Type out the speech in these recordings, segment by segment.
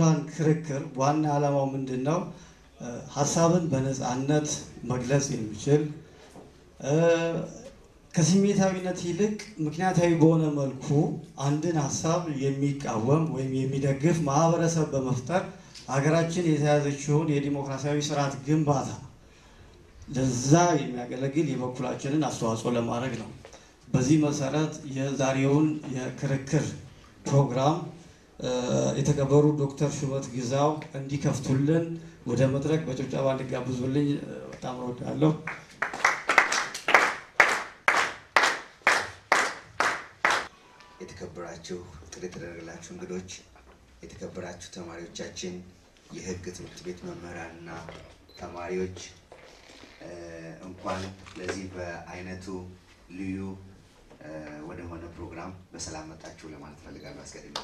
ምሁራን ክርክር ዋና ዓላማው ምንድን ነው? ሀሳብን በነፃነት መግለጽ የሚችል ከስሜታዊነት ይልቅ ምክንያታዊ በሆነ መልኩ አንድን ሀሳብ የሚቃወም ወይም የሚደግፍ ማህበረሰብ በመፍጠር ሀገራችን የተያዘችውን የዲሞክራሲያዊ ስርዓት ግንባታ ለዛ የሚያገለግል የበኩላችንን አስተዋጽኦ ለማድረግ ነው። በዚህ መሰረት የዛሬውን የክርክር ፕሮግራም የተከበሩ ዶክተር ሹመት ግዛው እንዲከፍቱልን ወደ መድረክ በጭብጨባ እንዲጋብዙልኝ በጣም እወዳለሁ። የተከበራችሁ ጥሪ የተደረገላችሁ እንግዶች፣ የተከበራችሁ ተማሪዎቻችን፣ የህግ ትምህርት ቤት መምህራንና ተማሪዎች እንኳን ለዚህ በአይነቱ ልዩ ወደሆነ ፕሮግራም በሰላም መጣችሁ ለማለት ፈልጋለሁ። አስቀድሜ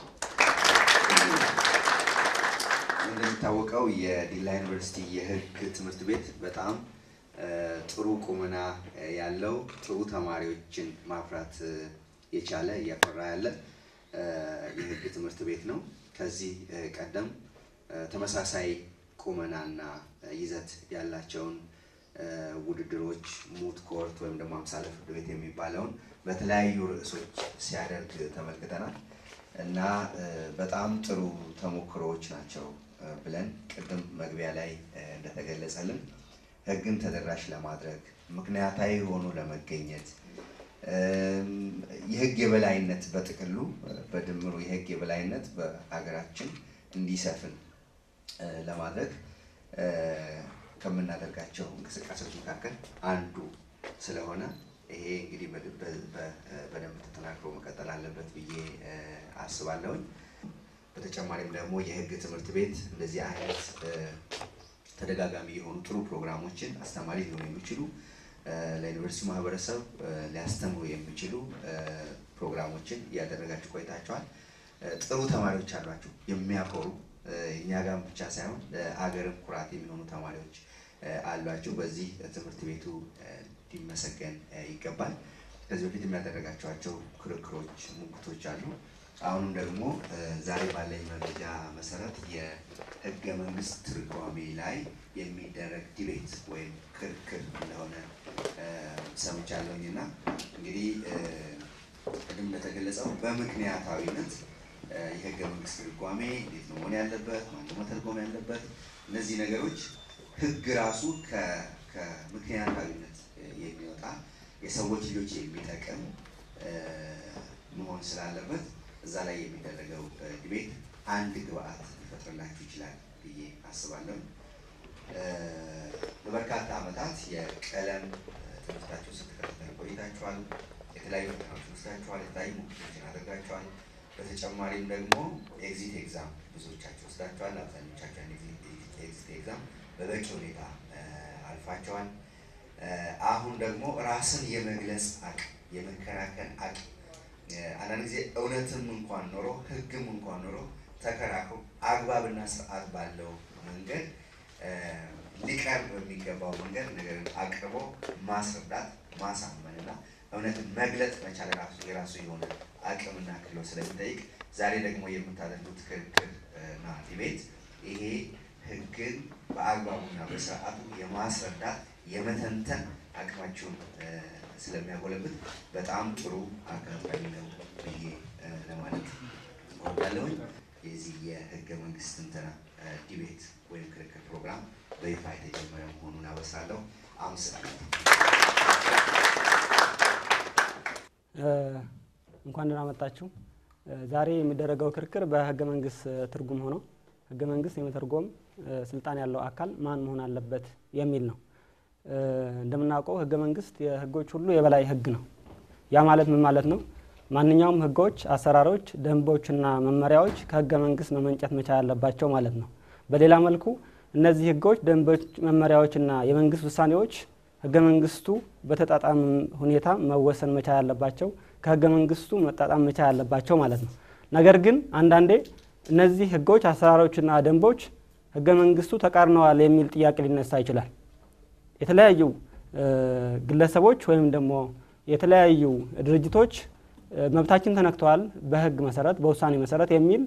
እንደሚታወቀው የዲላ ዩኒቨርሲቲ የህግ ትምህርት ቤት በጣም ጥሩ ቁመና ያለው ጥሩ ተማሪዎችን ማፍራት የቻለ እያፈራ ያለ የህግ ትምህርት ቤት ነው። ከዚህ ቀደም ተመሳሳይ ቁመናና ይዘት ያላቸውን ውድድሮች ሙት ኮርት ወይም ደግሞ አምሳለ ፍርድ ቤት የሚባለውን በተለያዩ ርዕሶች ሲያደርግ ተመልክተናል እና በጣም ጥሩ ተሞክሮዎች ናቸው ብለን ቅድም መግቢያ ላይ እንደተገለጸልን ህግን ተደራሽ ለማድረግ ምክንያታዊ ሆኖ ለመገኘት የህግ የበላይነት በጥቅሉ በድምሩ የህግ የበላይነት በሀገራችን እንዲሰፍን ለማድረግ ከምናደርጋቸው እንቅስቃሴዎች መካከል አንዱ ስለሆነ ይሄ እንግዲህ በደንብ ተጠናክሮ መቀጠል አለበት ብዬ አስባለሁኝ። በተጨማሪም ደግሞ የህግ ትምህርት ቤት እንደዚህ አይነት ተደጋጋሚ የሆኑ ጥሩ ፕሮግራሞችን አስተማሪ ሊሆኑ የሚችሉ ለዩኒቨርሲቲ ማህበረሰብ ሊያስተምሩ የሚችሉ ፕሮግራሞችን እያደረጋችሁ ቆይታችኋል። ጥሩ ተማሪዎች አሏችሁ፣ የሚያኮሩ እኛ ጋር ብቻ ሳይሆን ለአገርም ኩራት የሚሆኑ ተማሪዎች አሏችሁ። በዚህ ትምህርት ቤቱ ሊመሰገን ይገባል። ከዚህ በፊት የሚያደረጋቸዋቸው ክርክሮች፣ ሙግቶች አሉ። አሁንም ደግሞ ዛሬ ባለኝ መረጃ መሰረት የህገ መንግስት ትርጓሜ ላይ የሚደረግ ዲቤት ወይም ክርክር እንደሆነ ሰምቻለሁኝ እና እንግዲህ ቅድም እንደተገለጸው በምክንያታዊነት የህገ መንግስት ትርጓሜ እንዴት ነው መሆን ያለበት፣ ማነው መተርጎም ያለበት፣ እነዚህ ነገሮች ህግ ራሱ ከምክንያታዊነት የሚወጣ የሰዎች ልጆች የሚጠቅም መሆን ስላለበት እዛ ላይ የሚደረገው ዲቤት አንድ ግብአት ሊፈጥርላችሁ ይችላል ብዬ አስባለሁ። ለበርካታ ዓመታት የቀለም ትምህርታችሁ ስትከታተሉ ቆይታችኋል። የተለያዩ ፈተናዎችን ወስዳችኋል። የተለያዩ ሙግቶችን አድርጋችኋል። በተጨማሪም ደግሞ ኤግዚት ኤግዛም ብዙዎቻችሁ ወስዳችኋል። አብዛኞቻችሁ ኤግዚት ኤግዛም በበቂ ሁኔታ አልፋቸዋል። አሁን ደግሞ ራስን የመግለጽ አቅም የመከራከል አቅም አንዳንድ ጊዜ እውነትም እንኳን ኖሮ ህግም እንኳን ኖሮ ተከራክሮ አግባብና ስርዓት ባለው መንገድ ሊቀርብ በሚገባው መንገድ ነገርን አቅርቦ ማስረዳት ማሳመንና እውነትን መግለጥ መቻል ራሱ የራሱ የሆነ አቅምና ክህሎት ስለሚጠይቅ ዛሬ ደግሞ የምታደርጉት ክርክር እና ዲቤት ይሄ ህግን በአግባቡና በስርዓቱ የማስረዳት የመተንተን አቅማችሁን ስለሚያጎለብት በጣም ጥሩ አጋጣሚ ነው ብዬ ለማለት እወዳለሁኝ። የዚህ የህገ መንግስት ትንተና ዲቤት ወይም ክርክር ፕሮግራም በይፋ የተጀመረ መሆኑን አበስራለሁ። አመሰግናለሁ። እንኳን ደህና መጣችሁ። ዛሬ የሚደረገው ክርክር በህገ መንግስት ትርጉም ሆኖ ህገ መንግስት የመተርጎም ስልጣን ያለው አካል ማን መሆን አለበት የሚል ነው። እንደምናውቀው ህገ መንግስት የህጎች ሁሉ የበላይ ህግ ነው። ያ ማለት ምን ማለት ነው? ማንኛውም ህጎች፣ አሰራሮች፣ ደንቦችና መመሪያዎች ከህገ መንግስት መመንጨት መቻል ያለባቸው ማለት ነው። በሌላ መልኩ እነዚህ ህጎች፣ ደንቦች፣ መመሪያዎችና የመንግስት ውሳኔዎች ህገ መንግስቱ በተጣጣም ሁኔታ መወሰን መቻል ያለባቸው ከህገ መንግስቱ መጣጣም መቻል ያለባቸው ማለት ነው። ነገር ግን አንዳንዴ እነዚህ ህጎች፣ አሰራሮችና ደንቦች ህገ መንግስቱ ተቃርነዋል የሚል ጥያቄ ሊነሳ ይችላል። የተለያዩ ግለሰቦች ወይም ደግሞ የተለያዩ ድርጅቶች መብታችን ተነክተዋል በህግ መሰረት በውሳኔ መሰረት የሚል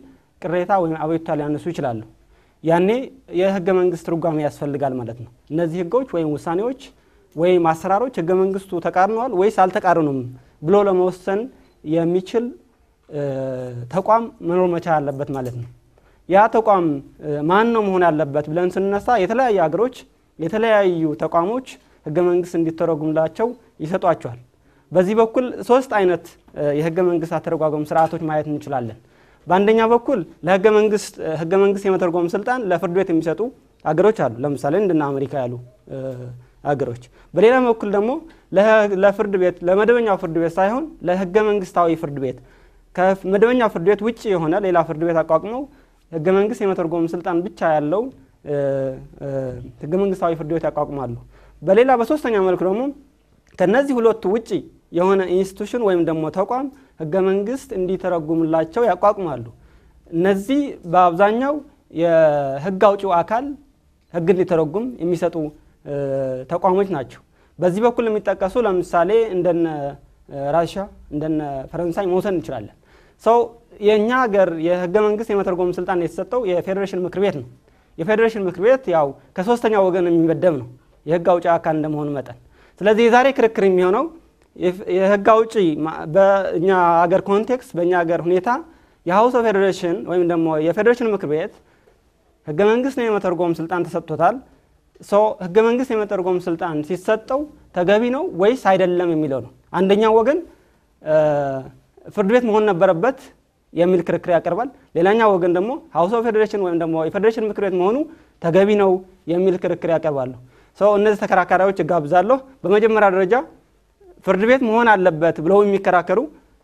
ቅሬታ ወይም አቤቱታ ሊያነሱ ይችላሉ። ያኔ የህገ መንግስት ትርጓሜ ያስፈልጋል ማለት ነው። እነዚህ ህጎች ወይም ውሳኔዎች ወይም አሰራሮች ህገ መንግስቱ ተቃርነዋል ወይስ አልተቃርኑም ብሎ ለመወሰን የሚችል ተቋም መኖር መቻል አለበት ማለት ነው። ያ ተቋም ማን ነው መሆን ያለበት ብለን ስንነሳ የተለያዩ ሀገሮች የተለያዩ ተቋሞች ህገ መንግስት እንዲተረጉምላቸው ይሰጧቸዋል። በዚህ በኩል ሶስት አይነት የህገ መንግስት አተረጓጎም ስርዓቶች ማየት እንችላለን። በአንደኛ በኩል ለህገ መንግስት ህገ መንግስት የመተርጎም ስልጣን ለፍርድ ቤት የሚሰጡ ሀገሮች አሉ። ለምሳሌ እንደነ አሜሪካ ያሉ ሀገሮች። በሌላ በኩል ደግሞ ለፍርድ ቤት ለመደበኛው ፍርድ ቤት ሳይሆን ለህገ መንግስታዊ ፍርድ ቤት ከመደበኛው ፍርድ ቤት ውጭ የሆነ ሌላ ፍርድ ቤት አቋቁመው ህገ መንግስት የመተርጎም ስልጣን ብቻ ያለው ህገ መንግስታዊ ፍርድ ቤት ያቋቁማሉ። በሌላ በሶስተኛ መልኩ ደግሞ ከነዚህ ሁለቱ ውጭ የሆነ ኢንስቲቱሽን ወይም ደግሞ ተቋም ህገ መንግስት እንዲተረጉምላቸው ያቋቁማሉ። እነዚህ በአብዛኛው የህግ አውጪው አካል ህግ እንዲተረጉም የሚሰጡ ተቋሞች ናቸው። በዚህ በኩል የሚጠቀሱ ለምሳሌ እንደነ ራሽያ እንደነ ፈረንሳይ መውሰድ እንችላለን። ሰው የእኛ ሀገር የህገ መንግስት የመተርጎም ስልጣን የተሰጠው የፌዴሬሽን ምክር ቤት ነው። የፌዴሬሽን ምክር ቤት ያው ከሶስተኛ ወገን የሚመደብ ነው የህግ አውጪ አካል እንደመሆኑ መጠን። ስለዚህ የዛሬ ክርክር የሚሆነው የህግ አውጪ በእኛ ሀገር ኮንቴክስት በእኛ ሀገር ሁኔታ የሀውስ ኦፍ ፌዴሬሽን ወይም ደግሞ የፌዴሬሽን ምክር ቤት ህገ መንግስት የመተርጎም ስልጣን ተሰጥቶታል። ሰው ህገ መንግስት የመተርጎም ስልጣን ሲሰጠው ተገቢ ነው ወይስ አይደለም የሚለው ነው። አንደኛው ወገን ፍርድ ቤት መሆን ነበረበት የሚል ክርክር ያቀርባል። ሌላኛው ወገን ደግሞ ሀውስ ኦፍ ፌዴሬሽን ወይም ደግሞ የፌዴሬሽን ምክር ቤት መሆኑ ተገቢ ነው የሚል ክርክር ያቀርባሉ። ሰው እነዚህ ተከራካሪዎች እጋብዛለሁ። በመጀመሪያ ደረጃ ፍርድ ቤት መሆን አለበት ብለው የሚከራከሩ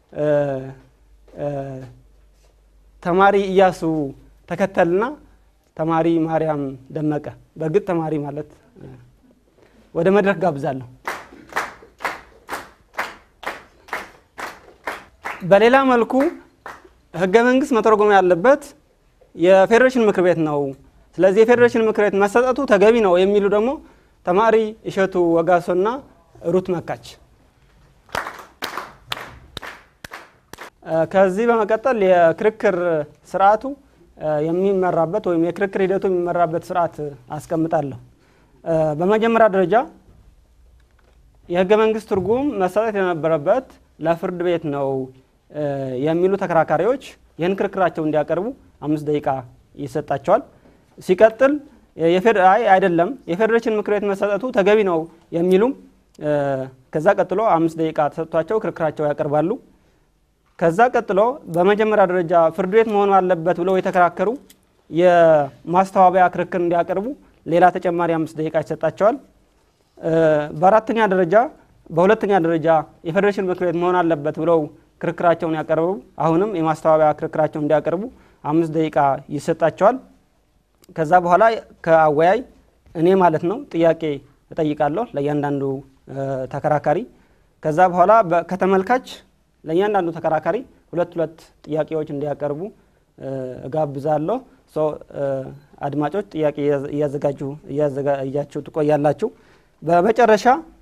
ተማሪ እያሱ ተከተልና ተማሪ ማርያም ደመቀ በእርግጥ ተማሪ ማለት ወደ መድረክ ጋብዛለሁ። በሌላ መልኩ ህገ መንግስት መተርጎም ያለበት የፌዴሬሽን ምክር ቤት ነው። ስለዚህ የፌዴሬሽን ምክር ቤት መሰጠቱ ተገቢ ነው የሚሉ ደግሞ ተማሪ እሸቱ ወጋሶና ሩት መካች። ከዚህ በመቀጠል የክርክር ስርዓቱ የሚመራበት ወይም የክርክር ሂደቱ የሚመራበት ስርዓት አስቀምጣለሁ። በመጀመሪያ ደረጃ የህገ መንግስት ትርጉም መሰጠት የነበረበት ለፍርድ ቤት ነው የሚሉ ተከራካሪዎች ይህን ክርክራቸው እንዲያቀርቡ አምስት ደቂቃ ይሰጣቸዋል። ሲቀጥል አይ አይደለም የፌዴሬሽን ምክር ቤት መሰጠቱ ተገቢ ነው የሚሉም ከዛ ቀጥሎ አምስት ደቂቃ ተሰጥቷቸው ክርክራቸው ያቀርባሉ። ከዛ ቀጥሎ በመጀመሪያ ደረጃ ፍርድ ቤት መሆኑ አለበት ብለው የተከራከሩ የማስተባበያ ክርክር እንዲያቀርቡ ሌላ ተጨማሪ አምስት ደቂቃ ይሰጣቸዋል። በአራተኛ ደረጃ በሁለተኛ ደረጃ የፌዴሬሽን ምክር ቤት መሆን አለበት ብለው ክርክራቸውን ያቀርቡ አሁንም የማስተባበያ ክርክራቸውን እንዲያቀርቡ አምስት ደቂቃ ይሰጣቸዋል። ከዛ በኋላ ከአወያይ እኔ ማለት ነው ጥያቄ እጠይቃለሁ ለእያንዳንዱ ተከራካሪ። ከዛ በኋላ ከተመልካች ለእያንዳንዱ ተከራካሪ ሁለት ሁለት ጥያቄዎች እንዲያቀርቡ እጋብዛለሁ። አድማጮች ጥያቄ እያዘጋጁ እያዘጋጃችሁ ትቆያላችሁ። በመጨረሻ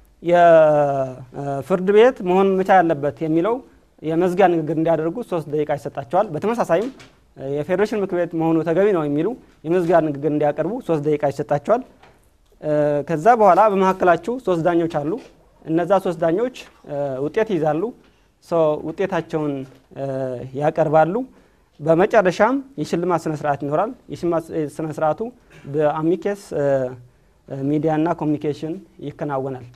የፍርድ ቤት መሆን መቻል ያለበት የሚለው የመዝጊያ ንግግር እንዲያደርጉ ሶስት ደቂቃ ይሰጣቸዋል። በተመሳሳይም የፌዴሬሽን ምክር ቤት መሆኑ ተገቢ ነው የሚሉ የመዝጊያ ንግግር እንዲያቀርቡ ሶስት ደቂቃ ይሰጣቸዋል። ከዛ በኋላ በመካከላችሁ ሶስት ዳኞች አሉ። እነዛ ሶስት ዳኞች ውጤት ይይዛሉ። ውጤታቸውን ያቀርባሉ። በመጨረሻም የሽልማት ስነ ስርዓት ይኖራል። የሽልማት ስነ ስርዓቱ በአሚኬስ ሚዲያና ኮሚኒኬሽን ይከናወናል።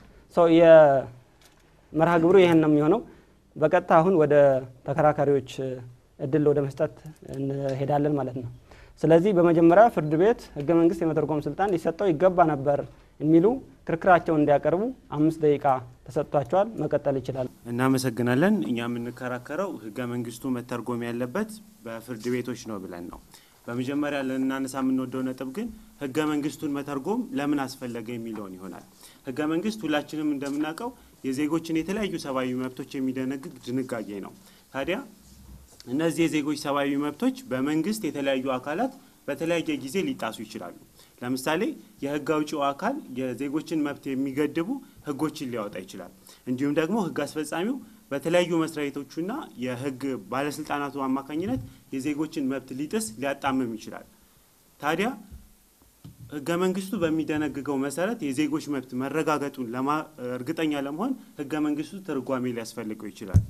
የመርሃ ግብሩ ይህን ነው የሚሆነው። በቀጥታ አሁን ወደ ተከራካሪዎች እድል ወደ መስጠት እንሄዳለን ማለት ነው። ስለዚህ በመጀመሪያ ፍርድ ቤት ህገ መንግስት የመተርጎም ስልጣን ሊሰጠው ይገባ ነበር የሚሉ ክርክራቸውን እንዲያቀርቡ አምስት ደቂቃ ተሰጥቷቸዋል። መቀጠል ይችላል። እናመሰግናለን። እኛ የምንከራከረው ህገ መንግስቱ መተርጎም ያለበት በፍርድ ቤቶች ነው ብለን ነው። በመጀመሪያ ልናነሳ የምንወደው ነጥብ ግን ህገ መንግስቱን መተርጎም ለምን አስፈለገ የሚለውን ይሆናል። ህገ መንግስት ሁላችንም እንደምናውቀው የዜጎችን የተለያዩ ሰብአዊ መብቶች የሚደነግግ ድንጋጌ ነው። ታዲያ እነዚህ የዜጎች ሰብአዊ መብቶች በመንግስት የተለያዩ አካላት በተለያየ ጊዜ ሊጣሱ ይችላሉ። ለምሳሌ የህግ አውጪው አካል የዜጎችን መብት የሚገድቡ ህጎችን ሊያወጣ ይችላል። እንዲሁም ደግሞ ህግ አስፈጻሚው በተለያዩ መስሪያ ቤቶቹና የህግ ባለስልጣናቱ አማካኝነት የዜጎችን መብት ሊጥስ ሊያጣምም ይችላል። ታዲያ ህገ መንግስቱ በሚደነግገው መሰረት የዜጎች መብት መረጋገጡን ለማ- እርግጠኛ ለመሆን ህገ መንግስቱ ትርጓሜ ሊያስፈልገው ይችላል።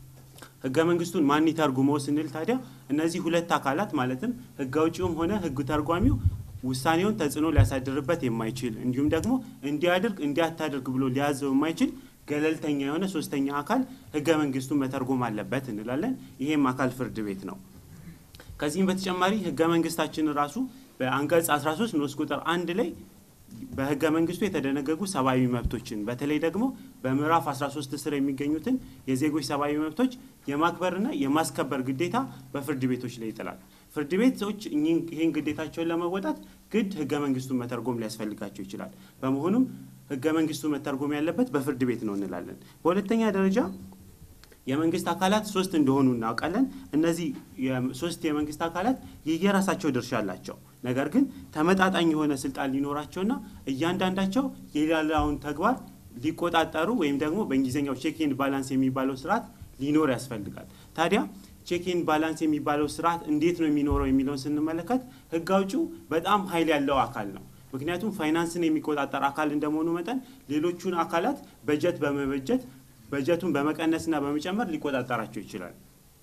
ህገ መንግስቱን ማን ይተርጉመው ስንል ታዲያ እነዚህ ሁለት አካላት ማለትም ህግ አውጪውም ሆነ ህግ ተርጓሚው ውሳኔውን ተጽዕኖ ሊያሳድርበት የማይችል እንዲሁም ደግሞ እንዲያድርግ እንዲያታደርግ ብሎ ሊያዘው የማይችል ገለልተኛ የሆነ ሶስተኛ አካል ህገ መንግስቱን መተርጎም አለበት እንላለን። ይሄም አካል ፍርድ ቤት ነው። ከዚህም በተጨማሪ ህገ መንግስታችን ራሱ በአንቀጽ 13 ንዑስ ቁጥር አንድ ላይ በህገ መንግስቱ የተደነገጉ ሰብአዊ መብቶችን በተለይ ደግሞ በምዕራፍ 13 ስር የሚገኙትን የዜጎች ሰብአዊ መብቶች የማክበርና የማስከበር ግዴታ በፍርድ ቤቶች ላይ ይጥላል። ፍርድ ቤቶች እኚህን- ይህን ግዴታቸውን ለመወጣት ግድ ህገ መንግስቱን መተርጎም ሊያስፈልጋቸው ይችላል። በመሆኑም ህገ መንግስቱ መተርጎም ያለበት በፍርድ ቤት ነው እንላለን። በሁለተኛ ደረጃ የመንግስት አካላት ሶስት እንደሆኑ እናውቃለን። እነዚህ የም- ሶስት የመንግስት አካላት የየራሳቸው ድርሻ አላቸው። ነገር ግን ተመጣጣኝ የሆነ ስልጣን ሊኖራቸውና እያንዳንዳቸው የሌላውን ተግባር ሊቆጣጠሩ ወይም ደግሞ በእንግሊዝኛው ቼክ ኤንድ ባላንስ የሚባለው ስርዓት ሊኖር ያስፈልጋል። ታዲያ ቼክ ኤንድ ባላንስ የሚባለው ስርዓት እንዴት ነው የሚኖረው የሚለውን ስንመለከት ህግ አውጪው በጣም ኃይል ያለው አካል ነው። ምክንያቱም ፋይናንስን የሚቆጣጠር አካል እንደመሆኑ መጠን ሌሎቹን አካላት በጀት በመበጀት በጀቱን በመቀነስና በመጨመር ሊቆጣጠራቸው ይችላል።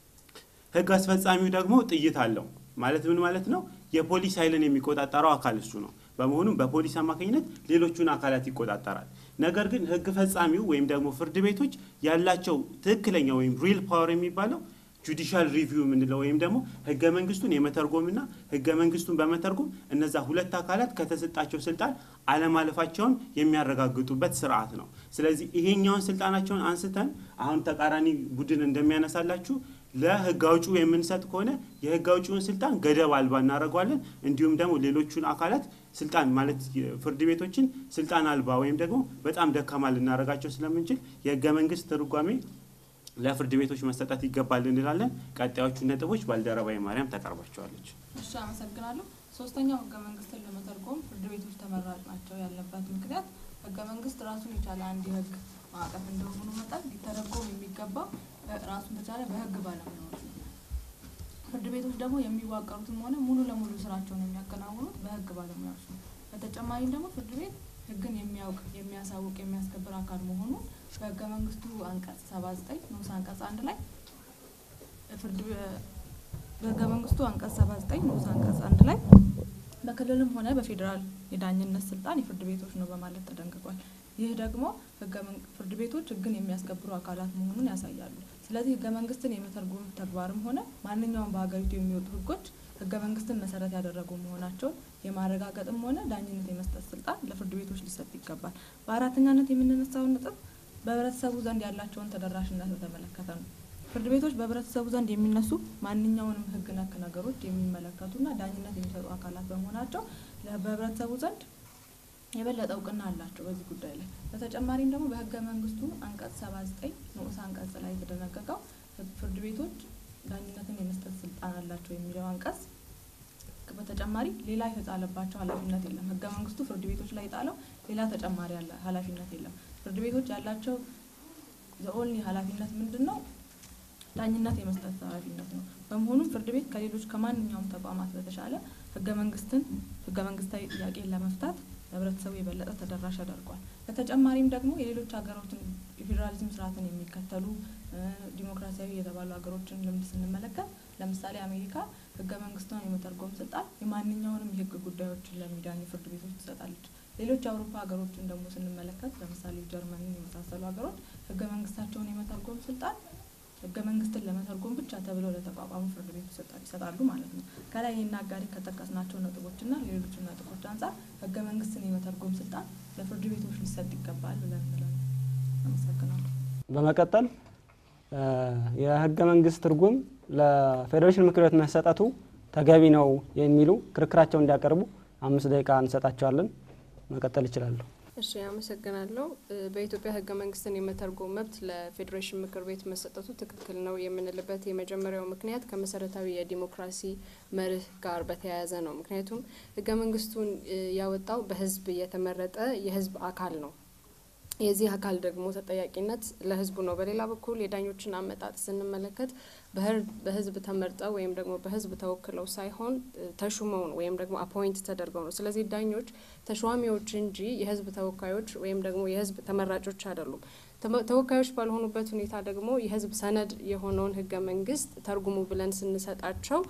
ህግ አስፈጻሚው ደግሞ ጥይት አለው ማለት ምን ማለት ነው? የፖሊስ ኃይልን የሚቆጣጠረው አካል እሱ ነው። በመሆኑም በፖሊስ አማካኝነት ሌሎቹን አካላት ይቆጣጠራል። ነገር ግን ህግ ፈጻሚው ወይም ደግሞ ፍርድ ቤቶች ያላቸው ትክክለኛ ወይም ሪል ፓወር የሚባለው ጁዲሻል ሪቪው የምንለው ወይም ደግሞ ህገ መንግስቱን የመተርጎምና ህገ መንግስቱን በመተርጎም እነዛ ሁለት አካላት ከተሰጣቸው ስልጣን አለማለፋቸውን የሚያረጋግጡበት ስርዓት ነው። ስለዚህ ይሄኛውን ስልጣናቸውን አንስተን አሁን ተቃራኒ ቡድን እንደሚያነሳላችሁ ለህግ አውጪው የምንሰጥ ከሆነ የህግ አውጪውን ስልጣን ገደብ አልባ እናደርገዋለን። እንዲሁም ደግሞ ሌሎቹን አካላት ስልጣን ማለት ፍርድ ቤቶችን ስልጣን አልባ ወይም ደግሞ በጣም ደካማ ልናደርጋቸው ስለምንችል የህገ መንግስት ትርጓሜ ለፍርድ ቤቶች መሰጠት ይገባል እንላለን። ቀጣዮቹ ነጥቦች ባልደረባዊ ማርያም ታቀርባቸዋለች። እሺ አመሰግናለሁ። ሶስተኛው ህገ መንግስትን ለመተርጎም ፍርድ ቤቶች ተመራጭ ናቸው ያለበት ምክንያት ህገ መንግስት ራሱን የቻለ አንድ የህግ ማዕቀፍ እንደመሆኑ መጠን ሊተረጎም የሚገባው እ ራሱን በቻለ በህግ ባለሙያዎች ነው። ፍርድ ቤቶች ደግሞ የሚዋቀሩትም ሆነ ሙሉ ለሙሉ ስራቸውን የሚያከናውኑት በህግ ባለሙያዎች ነው። በተጨማሪም ደግሞ ፍርድ ቤት ህግን የሚያውቅ የሚያሳውቅ የሚያስከብር አካል መሆኑን በህገ መንግስቱ አንቀጽ ሰባ ዘጠኝ ንዑስ አንቀጽ አንድ ላይ ፍርድ ቤ- በህገ መንግስቱ አንቀጽ ሰባ ዘጠኝ ንዑስ አንቀጽ አንድ ላይ በክልልም ሆነ በፌዴራል የዳኝነት ስልጣን የፍርድ ቤቶች ነው በማለት ተደንግጓል። ይህ ደግሞ ህገ መን- ፍርድ ቤቶች ህግን የሚያስከብሩ አካላት መሆኑን ያሳያሉ። ስለዚህ ህገ መንግስትን የመተርጎም ተግባርም ሆነ ማንኛውም በሀገሪቱ የሚወጡ ህጎች ህገ መንግስትን መሰረት ያደረጉ መሆናቸውን የማረጋገጥም ሆነ ዳኝነት የመስጠት ስልጣን ለፍርድ ቤቶች ሊሰጥ ይገባል። በአራተኛነት የምንነሳውን ነጥብ በህብረተሰቡ ዘንድ ያላቸውን ተደራሽነት በተመለከተ ነው። ፍርድ ቤቶች በህብረተሰቡ ዘንድ የሚነሱ ማንኛውንም ህግ ነክ ነገሮች የሚመለከቱና ዳኝነት የሚሰጡ አካላት በመሆናቸው ለ- በህብረተሰቡ ዘንድ የበለጠ እውቅና አላቸው በዚህ ጉዳይ ላይ። በተጨማሪም ደግሞ በህገ መንግስቱ አንቀጽ ሰባ ዘጠኝ ንዑስ አንቀጽ ላይ የተደነገገው ህግ- ፍርድ ቤቶች ዳኝነትን የመስጠት ስልጣን አላቸው የሚለው አንቀጽ በተጨማሪ ሌላ የተጣለባቸው ኃላፊነት የለም። ህገ መንግስቱ ፍርድ ቤቶች ላይ የጣለው ሌላ ተጨማሪ ያለ ኃላፊነት የለም። ፍርድ ቤቶች ያላቸው ዘኦንሊ ኃላፊነት ምንድን ነው? ዳኝነት የመስጠት ኃላፊነት ነው። በመሆኑም ፍርድ ቤት ከሌሎች ከማንኛውም ተቋማት በተሻለ ህገ መንግስትን ህገ መንግስታዊ ጥያቄን ለመፍታት ለህብረተሰቡ የበለጠ ተደራሽ ያደርጓል። በተጨማሪም ደግሞ የሌሎች ሀገሮችን የፌዴራሊዝም ስርዓትን የሚከተሉ እ ዲሞክራሲያዊ የተባሉ ሀገሮችን ልምድ ስንመለከት ለምሳሌ አሜሪካ ህገ መንግስቷን የመተርጎም ስልጣን የማንኛውንም የህግ ጉዳዮችን ለሚዳኙ ፍርድ ቤቶች ትሰጣለች። ሌሎች የአውሮፓ ሀገሮችን ደግሞ ስንመለከት ለምሳሌ ጀርመንን የመሳሰሉ ሀገሮች ህገ መንግስታቸውን የመተርጎም ስልጣን ህገ መንግስትን ለመተርጎም ብቻ ተብለው ለተቋቋሙ ፍርድ ቤቶች ይሰጣ- ይሰጣሉ ማለት ነው። ከላይ ይህን አጋሪ ከጠቀስናቸው ነጥቦችና ሌሎችን ነጥቦች አንጻር ህገ መንግስትን የመተርጎም ስልጣን ለፍርድ ቤቶች ሊሰጥ ይገባል ብለን እንላለን። አመሰግናለሁ። በመቀጠል እ የህገ መንግስት ትርጉም ለፌዴሬሽን ምክር ቤት መሰጠቱ ተገቢ ነው የሚሉ ክርክራቸውን እንዲያቀርቡ አምስት ደቂቃ እንሰጣቸዋለን። መቀጠል ይችላሉ። እሺ አመሰግናለሁ። እ በኢትዮጵያ ህገ መንግስትን የመተርጎም መብት ለፌዴሬሽን ምክር ቤት መሰጠቱ ትክክል ነው የምንልበት የመጀመሪያው ምክንያት ከመሰረታዊ የዲሞክራሲ መርህ ጋር በተያያዘ ነው። ምክንያቱም ህገ መንግስቱን እ ያወጣው በህዝብ የተመረጠ የህዝብ አካል ነው። የዚህ አካል ደግሞ ተጠያቂነት ለህዝቡ ነው። በሌላ በኩል የዳኞችን አመጣጥ ስንመለከት በህዝብ ተመርጠው ወይም ደግሞ በህዝብ ተወክለው ሳይሆን ተሹመው ነው ወይም ደግሞ አፖይንት ተደርገው ነው። ስለዚህ ዳኞች ተሿሚዎች እንጂ የህዝብ ተወካዮች ወይም ደግሞ የህዝብ ተመራጮች አይደሉም። ተወካዮች ባልሆኑበት ሁኔታ ደግሞ የህዝብ ሰነድ የሆነውን ህገ መንግስት ተርጉሙ ብለን ስንሰጣቸው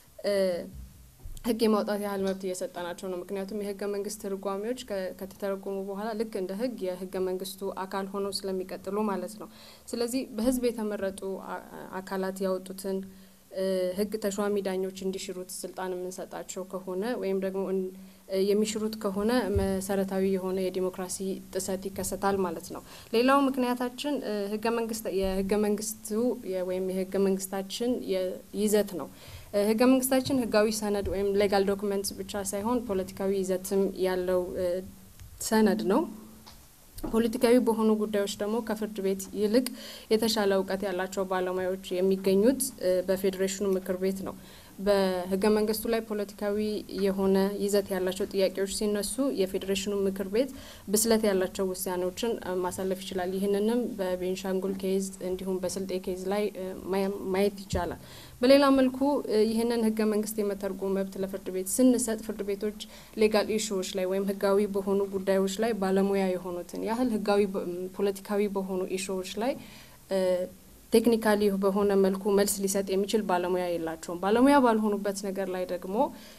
ህግ የማውጣት ያህል መብት እየሰጠናቸው ነው። ምክንያቱም የህገ መንግስት ትርጓሜዎች ከተተረጎሙ በኋላ ልክ እንደ ህግ የህገ መንግስቱ አካል ሆነው ስለሚቀጥሉ ማለት ነው። ስለዚህ በህዝብ የተመረጡ አካላት ያወጡትን ህግ ተሿሚ ዳኞች እንዲሽሩት ስልጣን የምንሰጣቸው ከሆነ ወይም ደግሞ የሚሽሩት ከሆነ መሰረታዊ የሆነ የዲሞክራሲ ጥሰት ይከሰታል ማለት ነው። ሌላው ምክንያታችን ህገ መንግስት የህገ መንግስቱ ወይም የህገ መንግስታችን ይዘት ነው። ህገ መንግስታችን ህጋዊ ሰነድ ወይም ሌጋል ዶክመንት ብቻ ሳይሆን ፖለቲካዊ ይዘትም ያለው ሰነድ ነው። ፖለቲካዊ በሆኑ ጉዳዮች ደግሞ ከፍርድ ቤት ይልቅ የተሻለ እውቀት ያላቸው ባለሙያዎች የሚገኙት በፌዴሬሽኑ ምክር ቤት ነው። በህገ መንግስቱ ላይ ፖለቲካዊ የሆነ ይዘት ያላቸው ጥያቄዎች ሲነሱ የፌዴሬሽኑ ምክር ቤት ብስለት ያላቸው ውሳኔዎችን ማሳለፍ ይችላል። ይህንንም በቤንሻንጉል ኬዝ እንዲሁም በስልጤ ኬዝ ላይ ማየት ይቻላል። በሌላ መልኩ ይህንን ህገ መንግስት የመተርጎም መብት ለፍርድ ቤት ስንሰጥ ፍርድ ቤቶች ሌጋል ኢሹዎች ላይ ወይም ህጋዊ በሆኑ ጉዳዮች ላይ ባለሙያ የሆኑትን ያህል ህጋዊ ፖለቲካዊ በሆኑ ኢሹዎች ላይ ቴክኒካሊ በሆነ መልኩ መልስ ሊሰጥ የሚችል ባለሙያ የላቸውም። ባለሙያ ባልሆኑበት ነገር ላይ ደግሞ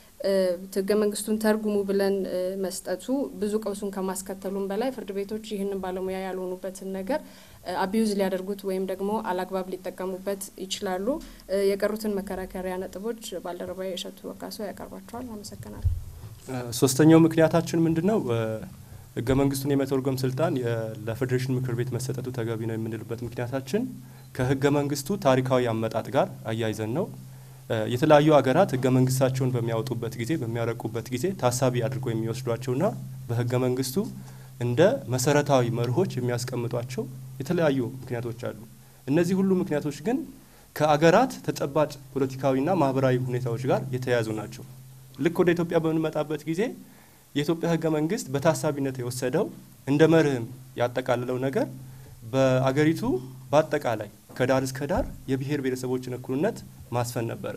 ህገ መንግስቱን ተርጉሙ ብለን መስጠቱ ብዙ ቀውሱን ከማስከተሉም በላይ ፍርድ ቤቶች ይህንን ባለሙያ ያልሆኑበትን ነገር አቢዩዝ ሊያደርጉት ወይም ደግሞ አላግባብ ሊጠቀሙበት ይችላሉ። የቀሩትን መከራከሪያ ነጥቦች ባልደረባ የእሸቱ ወካሶ ያቀርባቸዋል። አመሰግናለሁ። ሶስተኛው ምክንያታችን ምንድን ነው? ህገ መንግስቱን የመተርጎም ስልጣን ለፌዴሬሽን ምክር ቤት መሰጠቱ ተገቢ ነው የምንልበት ምክንያታችን ከህገ መንግስቱ ታሪካዊ አመጣጥ ጋር አያይዘን ነው። የተለያዩ ሀገራት ህገ መንግስታቸውን በሚያወጡበት ጊዜ በሚያረቁበት ጊዜ ታሳቢ አድርጎ የሚወስዷቸውና በህገ መንግስቱ እንደ መሰረታዊ መርሆች የሚያስቀምጧቸው የተለያዩ ምክንያቶች አሉ። እነዚህ ሁሉ ምክንያቶች ግን ከአገራት ተጨባጭ ፖለቲካዊና ማህበራዊ ሁኔታዎች ጋር የተያያዙ ናቸው። ልክ ወደ ኢትዮጵያ በምንመጣበት ጊዜ የኢትዮጵያ ህገ መንግስት በታሳቢነት የወሰደው እንደ መርህም ያጠቃልለው ነገር በአገሪቱ በአጠቃላይ ከዳር እስከ ዳር የብሔር ብሔረሰቦችን እኩልነት ማስፈን ነበረ።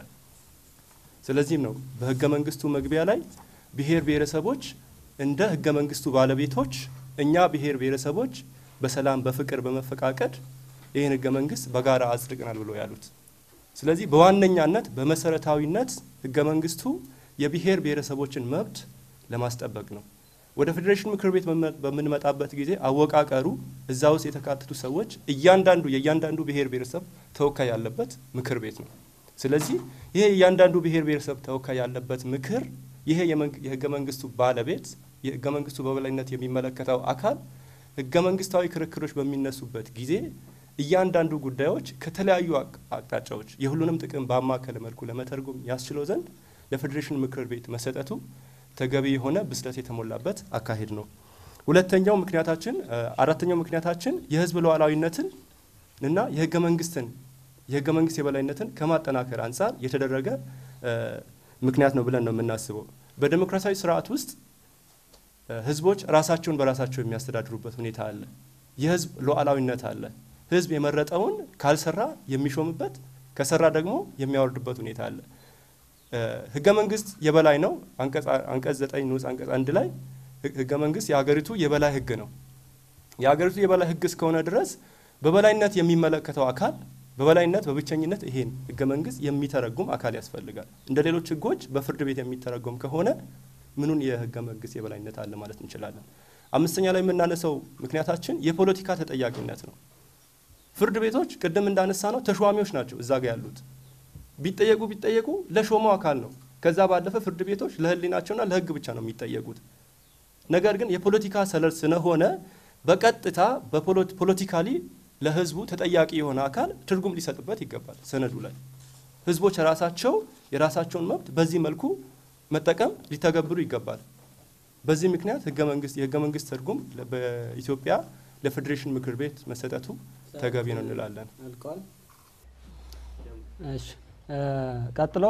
ስለዚህም ነው በህገ መንግስቱ መግቢያ ላይ ብሔር ብሔረሰቦች እንደ ህገ መንግስቱ ባለቤቶች እኛ ብሔር ብሔረሰቦች በሰላም በፍቅር በመፈቃቀድ ይህን ህገ መንግስት በጋራ አጽድቀናል ብሎ ያሉት። ስለዚህ በዋነኛነት በመሰረታዊነት ህገ መንግስቱ የብሔር ብሔረሰቦችን መብት ለማስጠበቅ ነው። ወደ ፌዴሬሽን ምክር ቤት በምንመጣበት ጊዜ አወቃቀሩ እዛ ውስጥ የተካተቱ ሰዎች እያንዳንዱ የእያንዳንዱ ብሔር ብሔረሰብ ተወካይ ያለበት ምክር ቤት ነው። ስለዚህ ይሄ የእያንዳንዱ ብሔር ብሔረሰብ ተወካይ ያለበት ምክር ይሄ የህገ መንግስቱ ባለቤት የህገ መንግስቱ በበላይነት የሚመለከተው አካል ህገ መንግስታዊ ክርክሮች በሚነሱበት ጊዜ እያንዳንዱ ጉዳዮች ከተለያዩ አቅጣጫዎች የሁሉንም ጥቅም ባማከለ መልኩ ለመተርጎም ያስችለው ዘንድ ለፌዴሬሽን ምክር ቤት መሰጠቱ ተገቢ የሆነ ብስለት የተሞላበት አካሄድ ነው። ሁለተኛው ምክንያታችን አራተኛው ምክንያታችን የህዝብ ሉዓላዊነትን እና የህገ መንግስትን የህገ መንግስት የበላይነትን ከማጠናከር አንጻር የተደረገ ምክንያት ነው ብለን ነው የምናስበው። በዴሞክራሲያዊ ስርዓት ውስጥ ህዝቦች ራሳቸውን በራሳቸው የሚያስተዳድሩበት ሁኔታ አለ። የህዝብ ሉዓላዊነት አለ። ህዝብ የመረጠውን ካልሰራ የሚሾምበት ከሰራ ደግሞ የሚያወርድበት ሁኔታ አለ። ህገ መንግስት የበላይ ነው። አንቀጽ ዘጠኝ ንዑስ አንቀጽ አንድ ላይ ህገ መንግስት የሀገሪቱ የበላይ ህግ ነው። የሀገሪቱ የበላይ ህግ እስከሆነ ድረስ በበላይነት የሚመለከተው አካል በበላይነት በብቸኝነት ይሄን ህገ መንግስት የሚተረጉም አካል ያስፈልጋል። እንደ ሌሎች ህጎች በፍርድ ቤት የሚተረጎም ከሆነ ምኑን የህገ መንግስት የበላይነት አለ ማለት እንችላለን። አምስተኛ ላይ የምናነሳው ምክንያታችን የፖለቲካ ተጠያቂነት ነው። ፍርድ ቤቶች ቅድም እንዳነሳ ነው ተሿሚዎች ናቸው እዛ ጋ ያሉት ቢጠየቁ ቢጠየቁ ለሾመው አካል ነው። ከዛ ባለፈ ፍርድ ቤቶች ለህሊናቸውና ለህግ ብቻ ነው የሚጠየቁት። ነገር ግን የፖለቲካ ሰለል ስለሆነ በቀጥታ በፖለቲካሊ ለህዝቡ ተጠያቂ የሆነ አካል ትርጉም ሊሰጥበት ይገባል። ሰነዱ ላይ ህዝቦች ራሳቸው የራሳቸውን መብት በዚህ መልኩ መጠቀም ሊተገብሩ ይገባል። በዚህ ምክንያት ህገ መንግስት የህገ መንግስት ትርጉም በኢትዮጵያ ለፌዴሬሽን ምክር ቤት መሰጠቱ ተገቢ ነው እንላለን። አልቀዋል። እሺ ቀጥሎ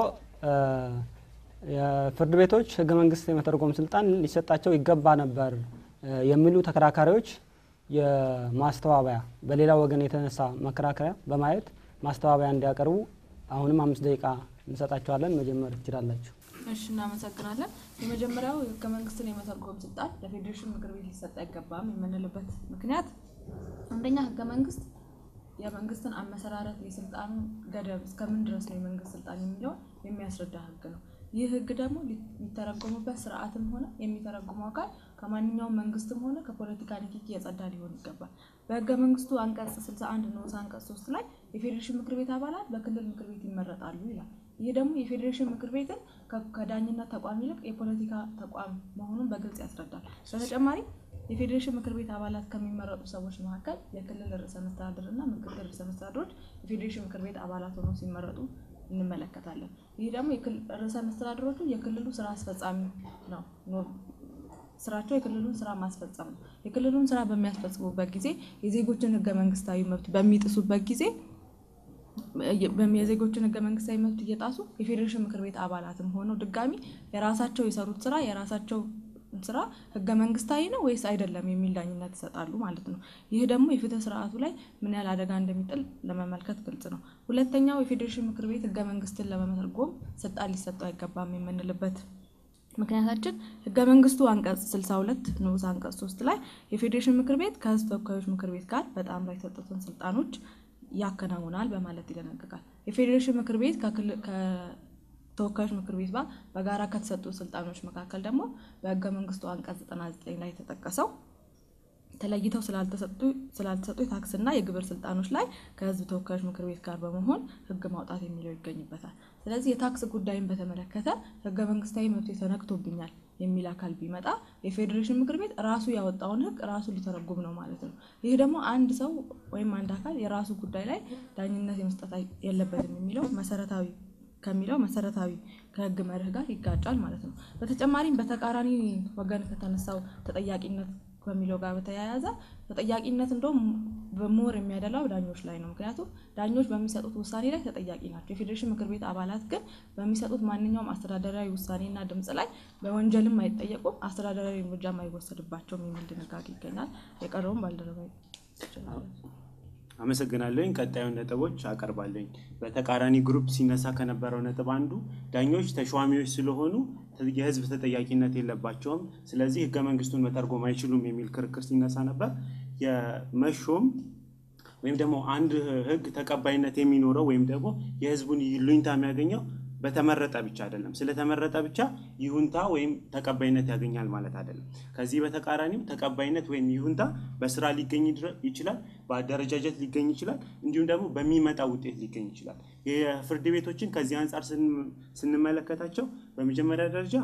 የፍርድ ቤቶች ህገ መንግስት የመተርጎም ስልጣን ሊሰጣቸው ይገባ ነበር የሚሉ ተከራካሪዎች የማስተባበያ በሌላ ወገን የተነሳ መከራከሪያ በማየት ማስተባበያ እንዲያቀርቡ አሁንም አምስት ደቂቃ እንሰጣቸዋለን። መጀመር ትችላላችሁ። እሺ እናመሰግናለን። የመጀመሪያው ህገ መንግስትን የመተርጎም ስልጣን ለፌዴሬሽን ምክር ቤት ሊሰጥ አይገባም የምንልበት ምክንያት አንደኛ ህገ መንግስት የመንግስትን አመሰራረት የስልጣኑን ገደብ እስከምን ድረስ ነው የመንግስት ስልጣን የሚለውን የሚያስረዳ ህግ ነው። ይህ ህግ ደግሞ የሚተረጎሙበት ስርዓትም ሆነ የሚተረጉመው አካል ከማንኛውም መንግስትም ሆነ ከፖለቲካ ንክኪ የጸዳ ሊሆን ይገባል። በህገ መንግስቱ አንቀጽ 61 ንዑስ አንቀጽ 3 ላይ የፌዴሬሽን ምክር ቤት አባላት በክልል ምክር ቤት ይመረጣሉ ይላል። ይህ ደግሞ የፌዴሬሽን ምክር ቤትን ከዳኝነት ተቋም ይልቅ የፖለቲካ ተቋም መሆኑን በግልጽ ያስረዳል። በተጨማሪ የፌዴሬሽን ምክር ቤት አባላት ከሚመረጡ ሰዎች መካከል የክልል ርዕሰ መስተዳድር እና ምክትል ርዕሰ መስተዳድሮች የፌዴሬሽን ምክር ቤት አባላት ሆነው ሲመረጡ እንመለከታለን። ይህ ደግሞ ርዕሰ መስተዳድሮቹ የክልሉ ስራ አስፈጻሚ ነው። ስራቸው የክልሉን ስራ ማስፈጸም ነው። የክልሉን ስራ በሚያስፈጽሙበት ጊዜ የዜጎችን ህገ መንግስታዊ መብት በሚጥሱበት ጊዜ የዜጎችን ህገ መንግስታዊ መብት እየጣሱ የፌዴሬሽን ምክር ቤት አባላትም ሆነው ድጋሚ የራሳቸው የሰሩት ስራ የራሳቸው ስራ ህገ መንግስታዊ ነው ወይስ አይደለም የሚል ዳኝነት ይሰጣሉ ማለት ነው። ይህ ደግሞ የፍትህ ስርዓቱ ላይ ምን ያህል አደጋ እንደሚጥል ለመመልከት ግልጽ ነው። ሁለተኛው የፌዴሬሽን ምክር ቤት ህገ መንግስትን ለመተርጎም ስልጣን ሊሰጠው አይገባም የምንልበት ምክንያታችን ህገ መንግስቱ አንቀጽ 62 ንዑስ አንቀጽ 3 ላይ የፌዴሬሽን ምክር ቤት ከህዝብ ተወካዮች ምክር ቤት ጋር በጣም ላይ የተሰጡትን ስልጣኖች ያከናውናል በማለት ይደነግጋል። የፌዴሬሽን ምክር ቤት ከተወካዮች ምክር ቤት ጋር በጋራ ከተሰጡ ስልጣኖች መካከል ደግሞ በህገ መንግስቱ አንቀጽ 99 ላይ የተጠቀሰው ተለይተው ስላልተሰጡ የታክስና የግብር ስልጣኖች ላይ ከህዝብ ተወካዮች ምክር ቤት ጋር በመሆን ህግ ማውጣት የሚለው ይገኝበታል። ስለዚህ የታክስ ጉዳይን በተመለከተ ህገ መንግስታዊ መብት ተነክቶብኛል የሚል አካል ቢመጣ የፌዴሬሽን ምክር ቤት ራሱ ያወጣውን ህግ ራሱ ሊተረጉም ነው ማለት ነው። ይህ ደግሞ አንድ ሰው ወይም አንድ አካል የራሱ ጉዳይ ላይ ዳኝነት የመስጠት የለበትም የሚለው መሰረታዊ ከሚለው መሰረታዊ ከህግ መርህ ጋር ይጋጫል ማለት ነው። በተጨማሪም በተቃራኒ ወገን ከተነሳው ተጠያቂነት ከሚለው ጋር በተያያዘ ተጠያቂነት እንደውም በሞር የሚያደላው ዳኞች ላይ ነው። ምክንያቱም ዳኞች በሚሰጡት ውሳኔ ላይ ተጠያቂ ናቸው። የፌዴሬሽን ምክር ቤት አባላት ግን በሚሰጡት ማንኛውም አስተዳደራዊ ውሳኔና ድምፅ ላይ በወንጀልም አይጠየቁም፣ አስተዳደራዊ እርምጃም አይወሰድባቸውም የሚል ድንጋጌ ይገኛል። የቀረውን ባልደረባ አመሰግናለኝ። ቀጣዩን ነጥቦች አቀርባለኝ። በተቃራኒ ግሩፕ ሲነሳ ከነበረው ነጥብ አንዱ ዳኞች ተሿሚዎች ስለሆኑ የህዝብ ተጠያቂነት የለባቸውም፣ ስለዚህ ህገ መንግስቱን መተርጎም አይችሉም የሚል ክርክር ሲነሳ ነበር። የመሾም ወይም ደግሞ አንድ ህግ ተቀባይነት የሚኖረው ወይም ደግሞ የህዝቡን ይሉኝታ የሚያገኘው በተመረጠ ብቻ አይደለም። ስለተመረጠ ብቻ ይሁንታ ወይም ተቀባይነት ያገኛል ማለት አይደለም። ከዚህ በተቃራኒው ተቀባይነት ወይም ይሁንታ በስራ ሊገኝ ይችላል፣ በአደረጃጀት ሊገኝ ይችላል፣ እንዲሁም ደግሞ በሚመጣ ውጤት ሊገኝ ይችላል። የፍርድ ቤቶችን ከዚህ አንጻር ስንመለከታቸው በመጀመሪያ ደረጃ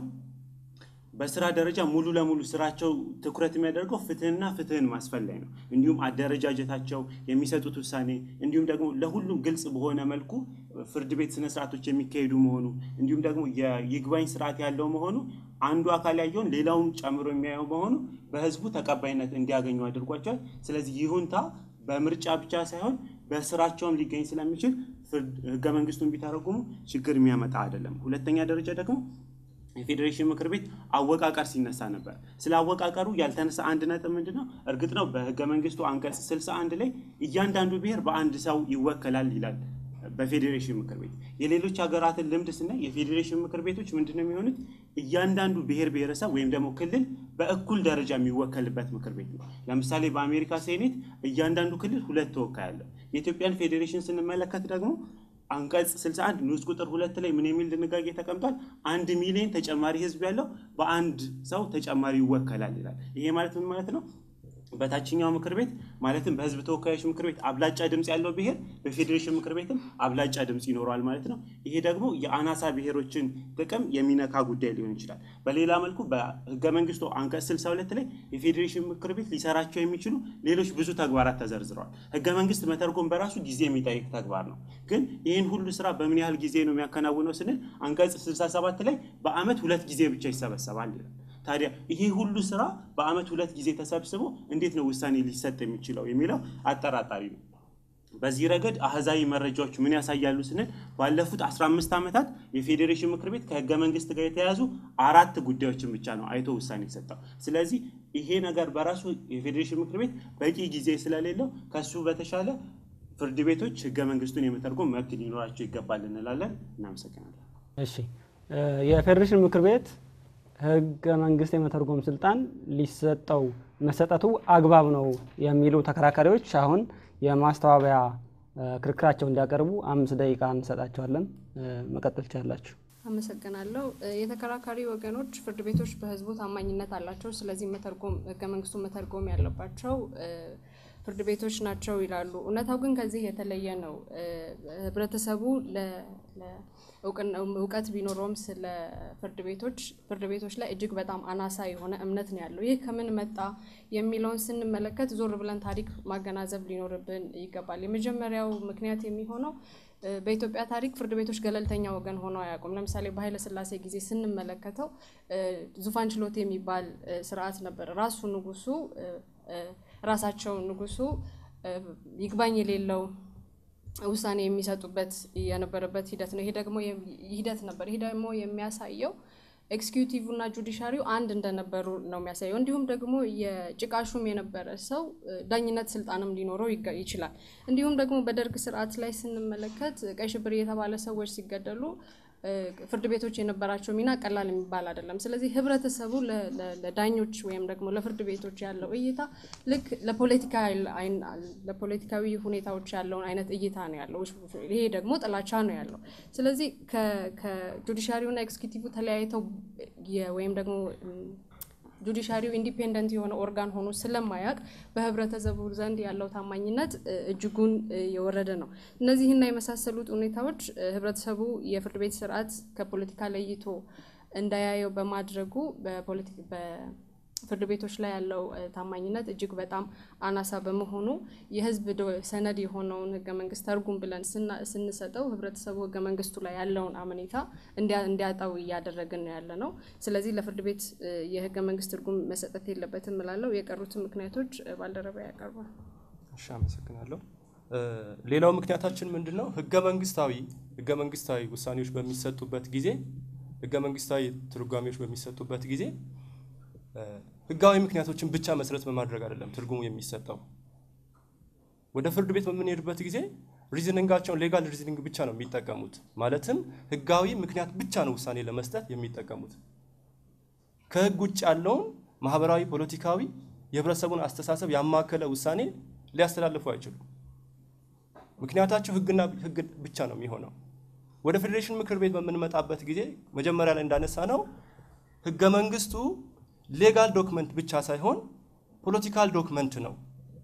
በስራ ደረጃ ሙሉ ለሙሉ ስራቸው ትኩረት የሚያደርገው ፍትህና ፍትህን ማስፈን ላይ ነው። እንዲሁም አደረጃጀታቸው፣ የሚሰጡት ውሳኔ እንዲሁም ደግሞ ለሁሉም ግልጽ በሆነ መልኩ ፍርድ ቤት ስነስርዓቶች የሚካሄዱ መሆኑ እንዲሁም ደግሞ የይግባኝ ስርዓት ያለው መሆኑ አንዱ አካል ያየውን ሌላውን ጨምሮ የሚያየው መሆኑ በህዝቡ ተቀባይነት እንዲያገኙ አድርጓቸዋል። ስለዚህ ይሁንታ በምርጫ ብቻ ሳይሆን በስራቸውም ሊገኝ ስለሚችል ህገ መንግስቱን ቢተረጉሙ ችግር የሚያመጣ አይደለም። ሁለተኛ ደረጃ ደግሞ የፌዴሬሽን ምክር ቤት አወቃቀር ሲነሳ ነበር። ስለ አወቃቀሩ ያልተነሳ አንድ ነጥብ ምንድን ነው? እርግጥ ነው በህገ መንግስቱ አንቀጽ 61 ላይ እያንዳንዱ ብሔር በአንድ ሰው ይወከላል ይላል በፌዴሬሽን ምክር ቤት። የሌሎች ሀገራትን ልምድ ስናይ የፌዴሬሽን ምክር ቤቶች ምንድን ነው የሚሆኑት? እያንዳንዱ ብሔር ብሔረሰብ ወይም ደግሞ ክልል በእኩል ደረጃ የሚወከልበት ምክር ቤት ነው። ለምሳሌ በአሜሪካ ሴኔት እያንዳንዱ ክልል ሁለት ተወካይ አለው። የኢትዮጵያን ፌዴሬሽን ስንመለከት ደግሞ አንቀጽ 61 ንዑስ ቁጥር ሁለት ላይ ምን የሚል ድንጋጌ ተቀምጧል? አንድ ሚሊዮን ተጨማሪ ህዝብ ያለው በአንድ ሰው ተጨማሪ ይወከላል ይላል። ይሄ ማለት ምን ማለት ነው? በታችኛው ምክር ቤት ማለትም በህዝብ ተወካዮች ምክር ቤት አብላጫ ድምፅ ያለው ብሔር በፌዴሬሽን ምክር ቤትም አብላጫ ድምፅ ይኖረዋል ማለት ነው። ይሄ ደግሞ የአናሳ ብሔሮችን ጥቅም የሚነካ ጉዳይ ሊሆን ይችላል። በሌላ መልኩ በህገ መንግስቱ አንቀጽ 62 ላይ የፌዴሬሽን ምክር ቤት ሊሰራቸው የሚችሉ ሌሎች ብዙ ተግባራት ተዘርዝረዋል። ህገ መንግስት መተርጎም በራሱ ጊዜ የሚጠይቅ ተግባር ነው። ግን ይህን ሁሉ ስራ በምን ያህል ጊዜ ነው የሚያከናውነው ስንል አንቀጽ 67 ላይ በአመት ሁለት ጊዜ ብቻ ይሰበሰባል ይላል። ታዲያ ይሄ ሁሉ ስራ በአመት ሁለት ጊዜ ተሰብስቦ እንዴት ነው ውሳኔ ሊሰጥ የሚችለው የሚለው አጠራጣሪ ነው። በዚህ ረገድ አህዛዊ መረጃዎች ምን ያሳያሉ ስንል ባለፉት 15 ዓመታት የፌዴሬሽን ምክር ቤት ከህገ መንግስት ጋር የተያያዙ አራት ጉዳዮችን ብቻ ነው አይቶ ውሳኔ የሰጠው። ስለዚህ ይሄ ነገር በራሱ የፌዴሬሽን ምክር ቤት በቂ ጊዜ ስለሌለው ከሱ በተሻለ ፍርድ ቤቶች ህገ መንግስቱን የመተርጎም መብት ሊኖራቸው ይገባል እንላለን። እናመሰግናለን። እሺ የፌዴሬሽን ምክር ቤት ህገ መንግስት የመተርጎም ስልጣን ሊሰጠው መሰጠቱ አግባብ ነው የሚሉ ተከራካሪዎች አሁን የማስተባበያ ክርክራቸው እንዲያቀርቡ አምስት ደቂቃ እንሰጣቸዋለን። መቀጠል ትችላላችሁ። አመሰግናለሁ። የተከራካሪ ወገኖች ፍርድ ቤቶች በህዝቡ ታማኝነት አላቸው፣ ስለዚህ መተርጎም ህገ መንግስቱን መተርጎም ያለባቸው ፍርድ ቤቶች ናቸው ይላሉ። እውነታው ግን ከዚህ የተለየ ነው። ህብረተሰቡ እውቀት ቢኖረውም ስለ ፍርድ ቤቶች ፍርድ ቤቶች ላይ እጅግ በጣም አናሳ የሆነ እምነት ነው ያለው። ይህ ከምን መጣ የሚለውን ስንመለከት ዞር ብለን ታሪክ ማገናዘብ ሊኖርብን ይገባል። የመጀመሪያው ምክንያት የሚሆነው በኢትዮጵያ ታሪክ ፍርድ ቤቶች ገለልተኛ ወገን ሆነው አያውቁም። ለምሳሌ በኃይለ ሥላሴ ጊዜ ስንመለከተው ዙፋን ችሎት የሚባል ስርዓት ነበር። ራሱ ንጉሱ ራሳቸው ንጉሱ ይግባኝ የሌለው ውሳኔ የሚሰጡበት የነበረበት ሂደት ነው። ይሄ ደግሞ ሂደት ነበር። ይሄ ደግሞ የሚያሳየው ኤክስኪዩቲቭ እና ጁዲሻሪው አንድ እንደነበሩ ነው የሚያሳየው። እንዲሁም ደግሞ የጭቃሹም የነበረ ሰው ዳኝነት ስልጣንም ሊኖረው ይችላል። እንዲሁም ደግሞ በደርግ ስርዓት ላይ ስንመለከት ቀይ ሽብር የተባለ ሰዎች ሲገደሉ ፍርድ ቤቶች የነበራቸው ሚና ቀላል የሚባል አይደለም። ስለዚህ ህብረተሰቡ ለዳኞች ወይም ደግሞ ለፍርድ ቤቶች ያለው እይታ ልክ ለፖለቲካዊ ሁኔታዎች ያለውን አይነት እይታ ነው ያለው። ይሄ ደግሞ ጥላቻ ነው ያለው። ስለዚህ ከጁዲሻሪውና ኤክስኪዩቲቭ ተለያይተው ወይም ደግሞ ጁዲሻሪው ኢንዲፔንደንት የሆነ ኦርጋን ሆኖ ስለማያውቅ በህብረተሰቡ ዘንድ ያለው ታማኝነት እጅጉን የወረደ ነው። እነዚህና የመሳሰሉት ሁኔታዎች ህብረተሰቡ የፍርድ ቤት ስርዓት ከፖለቲካ ለይቶ እንዳያየው በማድረጉ በፍርድ ቤቶች ላይ ያለው ታማኝነት እጅግ በጣም አናሳ በመሆኑ የህዝብ ሰነድ የሆነውን ህገ መንግስት ተርጉም ብለን ስንሰጠው ህብረተሰቡ ህገ መንግስቱ ላይ ያለውን አመኔታ እንዲያጣው እያደረግን ነው ያለ ነው። ስለዚህ ለፍርድ ቤት የህገ መንግስት ትርጉም መሰጠት የለበትም እላለሁ። የቀሩትን ምክንያቶች ባልደረባ ያቀርባል። እሺ፣ አመሰግናለሁ። ሌላው ምክንያታችን ምንድን ነው? ህገ መንግስታዊ ህገ መንግስታዊ ውሳኔዎች በሚሰጡበት ጊዜ ህገ መንግስታዊ ትርጓሜዎች በሚሰጡበት ጊዜ ህጋዊ ምክንያቶችን ብቻ መሰረት በማድረግ አይደለም ትርጉሙ የሚሰጠው። ወደ ፍርድ ቤት በምንሄድበት ጊዜ ሪዝኒንጋቸውን ሌጋል ሪዝኒንግ ብቻ ነው የሚጠቀሙት። ማለትም ህጋዊ ምክንያት ብቻ ነው ውሳኔ ለመስጠት የሚጠቀሙት። ከህግ ውጭ ያለውን ማህበራዊ፣ ፖለቲካዊ የህብረተሰቡን አስተሳሰብ ያማከለ ውሳኔ ሊያስተላልፉ አይችሉም። ምክንያታቸው ህግና ህግ ብቻ ነው የሚሆነው። ወደ ፌዴሬሽን ምክር ቤት በምንመጣበት ጊዜ መጀመሪያ ላይ እንዳነሳ ነው ህገ መንግስቱ ሌጋል ዶክመንት ብቻ ሳይሆን ፖለቲካል ዶክመንት ነው።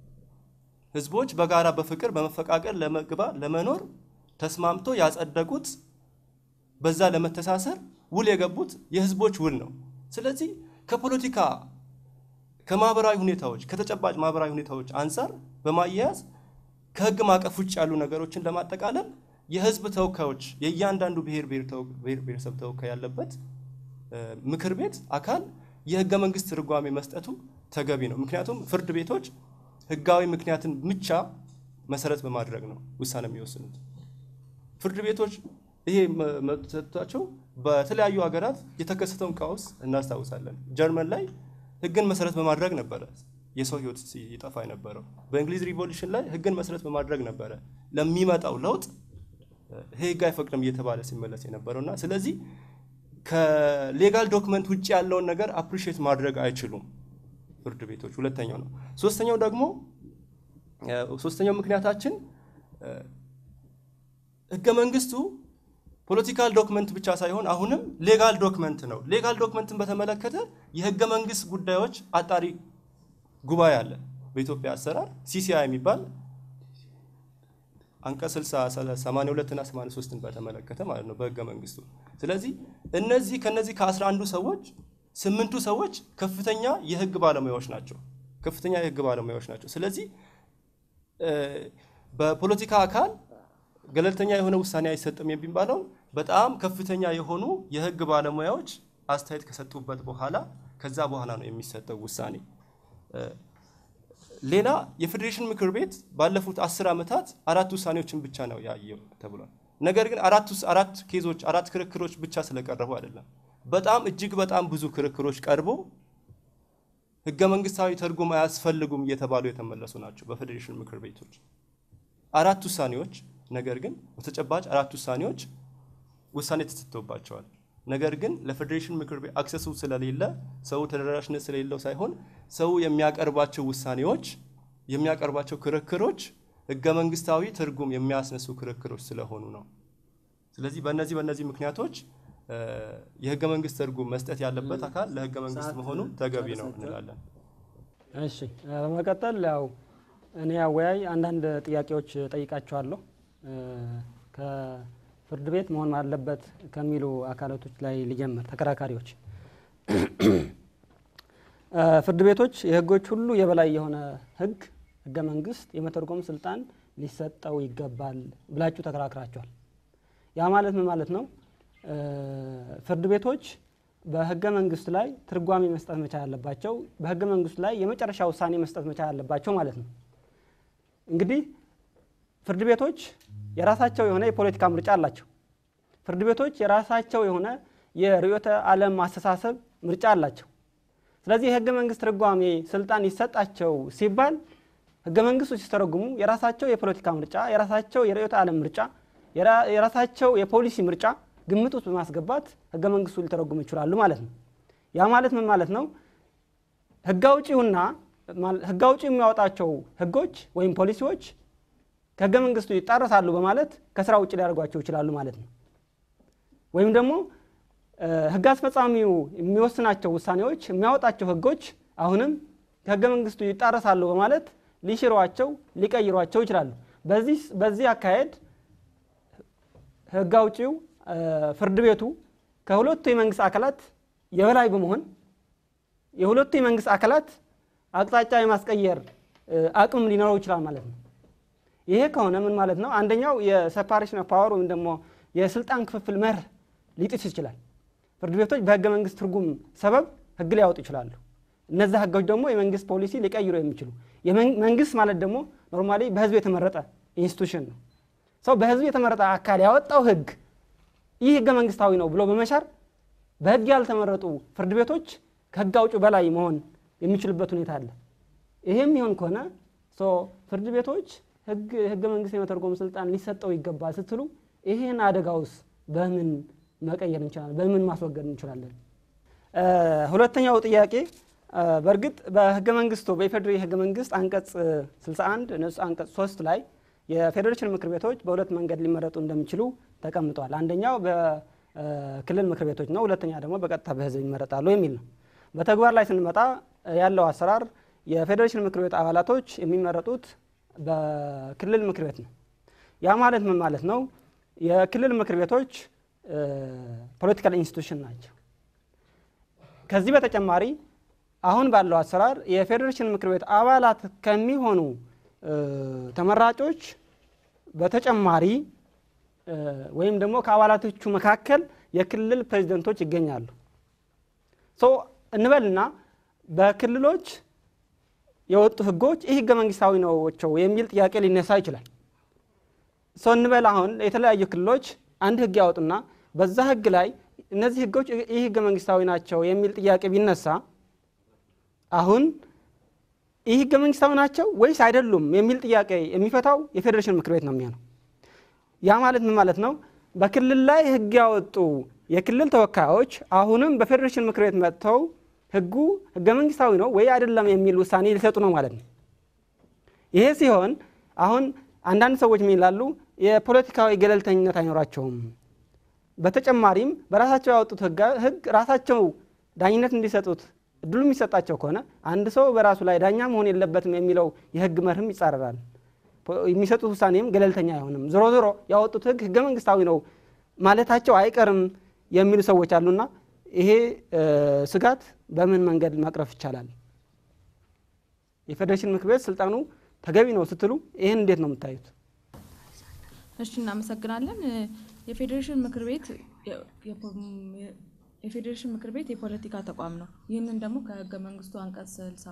ህዝቦች በጋራ በፍቅር በመፈቃቀር ለመግባ ለመኖር ተስማምቶ ያጸደቁት በዛ ለመተሳሰር ውል የገቡት የህዝቦች ውል ነው። ስለዚህ ከፖለቲካ ከማህበራዊ ሁኔታዎች ከተጨባጭ ማህበራዊ ሁኔታዎች አንጻር በማያያዝ ከህግ ማዕቀፍ ውጭ ያሉ ነገሮችን ለማጠቃለል የህዝብ ተወካዮች የእያንዳንዱ ብሔር ብሔረሰብ ተወካይ ያለበት ምክር ቤት አካል የህገ መንግስት ትርጓሜ መስጠቱ ተገቢ ነው። ምክንያቱም ፍርድ ቤቶች ህጋዊ ምክንያትን ብቻ መሰረት በማድረግ ነው ውሳኔ የሚወስኑት። ፍርድ ቤቶች ይሄ መሰጠታቸው በተለያዩ ሀገራት የተከሰተውን ቀውስ እናስታውሳለን። ጀርመን ላይ ህግን መሰረት በማድረግ ነበረ የሰው ህይወት ሲጠፋ የነበረው። በእንግሊዝ ሪቮሉሽን ላይ ህግን መሰረት በማድረግ ነበረ ለሚመጣው ለውጥ ይሄ ህግ አይፈቅድም እየተባለ ሲመለስ የነበረው እና ስለዚህ ከሌጋል ዶክመንት ውጭ ያለውን ነገር አፕሪሺየት ማድረግ አይችሉም ፍርድ ቤቶች። ሁለተኛው ነው። ሶስተኛው ደግሞ ሶስተኛው ምክንያታችን ህገ መንግስቱ ፖለቲካል ዶክመንት ብቻ ሳይሆን አሁንም ሌጋል ዶክመንት ነው። ሌጋል ዶክመንትን በተመለከተ የህገ መንግስት ጉዳዮች አጣሪ ጉባኤ አለ በኢትዮጵያ አሰራር ሲሲአይ የሚባል አንቀጽ 82 እና 83ን በተመለከተ ማለት ነው በህገ መንግስቱ። ስለዚህ እነዚህ ከነዚህ ከአስራ አንዱ ሰዎች ስምንቱ ሰዎች ከፍተኛ የህግ ባለሙያዎች ናቸው። ከፍተኛ የህግ ባለሙያዎች ናቸው። ስለዚህ በፖለቲካ አካል ገለልተኛ የሆነ ውሳኔ አይሰጥም የሚባለው በጣም ከፍተኛ የሆኑ የህግ ባለሙያዎች አስተያየት ከሰጡበት በኋላ ከዛ በኋላ ነው የሚሰጠው ውሳኔ። ሌላ የፌዴሬሽን ምክር ቤት ባለፉት አስር ዓመታት አራት ውሳኔዎችን ብቻ ነው ያየው ተብሏል። ነገር ግን አራት ውስ- አራት ኬዞች አራት ክርክሮች ብቻ ስለቀረቡ አይደለም። በጣም እጅግ በጣም ብዙ ክርክሮች ቀርቦ ህገ መንግስታዊ ትርጉም አያስፈልጉም እየተባሉ የተመለሱ ናቸው በፌዴሬሽን ምክር ቤቶች አራት ውሳኔዎች። ነገር ግን በተጨባጭ አራት ውሳኔዎች ውሳኔ ተሰጥቶባቸዋል። ነገር ግን ለፌዴሬሽን ምክር ቤት አክሰሱ ስለሌለ ሰው ተደራሽነት ስለሌለው ሳይሆን ሰው የሚያቀርባቸው ውሳኔዎች የሚያቀርባቸው ክርክሮች ህገ መንግስታዊ ትርጉም የሚያስነሱ ክርክሮች ስለሆኑ ነው። ስለዚህ በእነዚህ በእነዚህ ምክንያቶች እ፣ የህገ መንግስት ትርጉም መስጠት ያለበት አካል ለህገ መንግስት መሆኑ ተገቢ ነው እንላለን። እሺ እ፣ በመቀጠል ያው እኔ አወያይ አንዳንድ ጥያቄዎች ጠይቃቸዋለሁ እ፣ ከፍርድ ቤት መሆን አለበት ከሚሉ አካላቶች ላይ ሊጀምር ተከራካሪዎች እ፣ ፍርድ ቤቶች የህጎች ሁሉ የበላይ የሆነ ህግ ህገ መንግስት የመተርጎም ስልጣን ሊሰጠው ይገባል ብላችሁ ተከራክራችኋል። ያ ማለት ምን ማለት ነው? እ፣ ፍርድ ቤቶች በህገ መንግስት ላይ ትርጓሜ መስጠት መቻል አለባቸው። በህገ መንግስቱ ላይ የመጨረሻ ውሳኔ መስጠት መቻል አለባቸው ማለት ነው። እንግዲህ ፍርድ ቤቶች የራሳቸው የሆነ የፖለቲካ ምርጫ አላቸው። ፍርድ ቤቶች የራሳቸው የሆነ የርዕዮተ ዓለም አስተሳሰብ ምርጫ አላቸው። ስለዚህ የህገ መንግስት ትርጓሜ ስልጣን ይሰጣቸው ሲባል ህገ መንግስቱ ሲተረጉሙ የራሳቸው የፖለቲካ ምርጫ፣ የራሳቸው የርዕዮተ ዓለም ምርጫ፣ የራ- የራሳቸው የፖሊሲ ምርጫ ግምት ውስጥ በማስገባት ህገ መንግስቱ ሊተረጉሙ ይችላሉ ማለት ነው። ያ ማለት ምን ማለት ነው? ህግ አውጪውና ማል- ህግ አውጪው የሚያወጣቸው ህጎች ወይም ፖሊሲዎች ከህገ መንግስቱ ይጣረሳሉ በማለት ከስራ ውጭ ሊያደርጓቸው ይችላሉ ማለት ነው። ወይም ደግሞ እ፣ ህግ አስፈጻሚው የሚወስናቸው ውሳኔዎች የሚያወጣቸው ህጎች አሁንም ከህገ መንግስቱ ይጣረሳሉ በማለት ሊሽሯቸው ሊቀይሯቸው ይችላሉ። በዚህ በዚህ አካሄድ ህግ አውጪው እ፣ ፍርድ ቤቱ ከሁለቱ የመንግስት አካላት የበላይ በመሆን የሁለቱ የመንግስት አካላት አቅጣጫ የማስቀየር እ፣ አቅም ሊኖረው ይችላል ማለት ነው። ይሄ ከሆነ ምን ማለት ነው? አንደኛው የሴፓሬሽን ኦፍ ፓወር ወይም ደግሞ የስልጣን ክፍፍል መርህ ሊጥስ ይችላል። ፍርድ ቤቶች በህገ መንግስት ትርጉም ሰበብ ህግ ሊያወጡ ይችላሉ። እነዚህ ህጎች ደግሞ የመንግስት ፖሊሲ ሊቀይሩ የሚችሉ የመን- መንግስት ማለት ደግሞ ኖርማሊ በህዝብ የተመረጠ ኢንስቲቱሽን ነው። ሰው በህዝብ የተመረጠ አካል ያወጣው ህግ ይህ ህገ መንግስታዊ ነው ብሎ በመሻር በህግ ያልተመረጡ ፍርድ ቤቶች ከህግ አውጪው በላይ መሆን የሚችሉበት ሁኔታ አለ። ይሄም ይሆን ከሆነ ሶ ፍርድ ቤቶች ህግ ህገ መንግስት የመተርጎም ስልጣን ሊሰጠው ይገባል ስትሉ ይሄን አደጋውስ በምን መቀየር እንችላለን? በምን ማስወገድ እንችላለን? እ፣ ሁለተኛው ጥያቄ እ፣ በእርግጥ በህገ መንግስቱ በኢፌዴሪ ህገ መንግስት አንቀጽ እ፣ 61 ንዑስ አንቀጽ 3 ላይ የፌዴሬሽን ምክር ቤቶች በሁለት መንገድ ሊመረጡ እንደሚችሉ ተቀምጧል። አንደኛው በክልል ምክር ቤቶች ነው። ሁለተኛ ደግሞ በቀጥታ በህዝብ ይመረጣሉ የሚል ነው። በተግባር ላይ ስንመጣ እ፣ ያለው አሰራር የፌዴሬሽን ምክር ቤት አባላቶች የሚመረጡት በክልል ምክር ቤት ነው። ያ ማለት ምን ማለት ነው? የክልል ምክር ቤቶች ፖለቲካል ኢንስቲቱሽን ናቸው። ከዚህ በተጨማሪ አሁን ባለው አሰራር የፌዴሬሽን ምክር ቤት አባላት ከሚሆኑ እ፣ ተመራጮች በተጨማሪ እ፣ ወይም ደግሞ ከአባላቶቹ መካከል የክልል ፕሬዚደንቶች ይገኛሉ። ሶ እንበልና በክልሎች የወጡ ህጎች ይህ ህገ መንግስታዊ ናቸው የሚል ጥያቄ ሊነሳ ይችላል። ሰው እንበል አሁን የተለያዩ ክልሎች አንድ ህግ ያወጡና በዛ ህግ ላይ እነዚህ ህጎች ይህ ህገ መንግስታዊ ናቸው የሚል ጥያቄ ቢነሳ አሁን ይህ ህገ መንግስታዊ ናቸው ወይስ አይደሉም የሚል ጥያቄ የሚፈታው የፌዴሬሽን ምክር ቤት ነው የሚሆነው። ያ ማለት ምን ማለት ነው? በክልል ላይ ህግ ያወጡ የክልል ተወካዮች አሁንም በፌዴሬሽን ምክር ቤት መጥተው ህጉ ህገ መንግስታዊ ነው ወይ አይደለም የሚል ውሳኔ ሊሰጡ ነው ማለት ነው። ይሄ ሲሆን አሁን አንዳንድ ሰዎች ምን ይላሉ? የፖለቲካዊ ገለልተኝነት አይኖራቸውም። በተጨማሪም በራሳቸው ያወጡት ህጋ- ህግ ራሳቸው ዳኝነት እንዲሰጡት እድሉ የሚሰጣቸው ከሆነ አንድ ሰው በራሱ ላይ ዳኛ መሆን የለበትም የሚለው የህግ መርህም ይጻረራል። ፖ- የሚሰጡት ውሳኔም ገለልተኛ አይሆንም። ዞሮ ዞሮ ያወጡት ህግ ህገ መንግስታዊ ነው ማለታቸው አይቀርም የሚሉ ሰዎች አሉና ይሄ እ፣ ስጋት በምን መንገድ መቅረፍ ይቻላል? የፌዴሬሽን ምክር ቤት ስልጣኑ ተገቢ ነው ስትሉ ይህን እንዴት ነው የምታዩት? እሺ እናመሰግናለን። እ፣ የፌዴሬሽን ምክር ቤት የ- የፖ- የ- የፌዴሬሽን ምክር ቤት የፖለቲካ ተቋም ነው። ይህንን ደግሞ ከህገ መንግስቱ አንቀጽ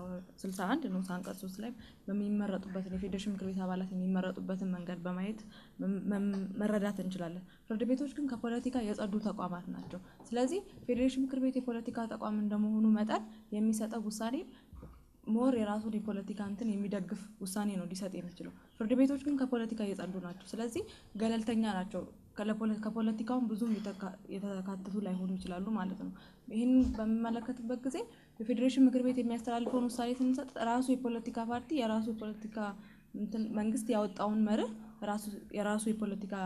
61 ንዑስ አንቀጽ 3 ላይ በሚመረጡበትን የፌዴሬሽን ምክር ቤት አባላት የሚመረጡበትን መንገድ በማየት መረዳት እንችላለን። ፍርድ ቤቶች ግን ከፖለቲካ የጸዱ ተቋማት ናቸው። ስለዚህ ፌዴሬሽን ምክር ቤት የፖለቲካ ተቋም እንደመሆኑ መጠን የሚሰጠው ውሳኔ ሞር የራሱን የፖለቲካ እንትን የሚደግፍ ውሳኔ ነው ሊሰጥ የሚችለው። ፍርድ ቤቶች ግን ከፖለቲካ የጸዱ ናቸው። ስለዚህ ገለልተኛ ናቸው። ከፖለቲካውን ብዙም የተካተቱ ላይሆኑ ይችላሉ ማለት ነው። ይህን በሚመለከትበት ጊዜ የፌዴሬሽን ምክር ቤት የሚያስተላልፈውን ውሳኔ ስንሰጥ ራሱ የፖለቲካ ፓርቲ የራሱ የፖለቲካ መንግስት ያወጣውን መርህ የራሱ የፖለቲካ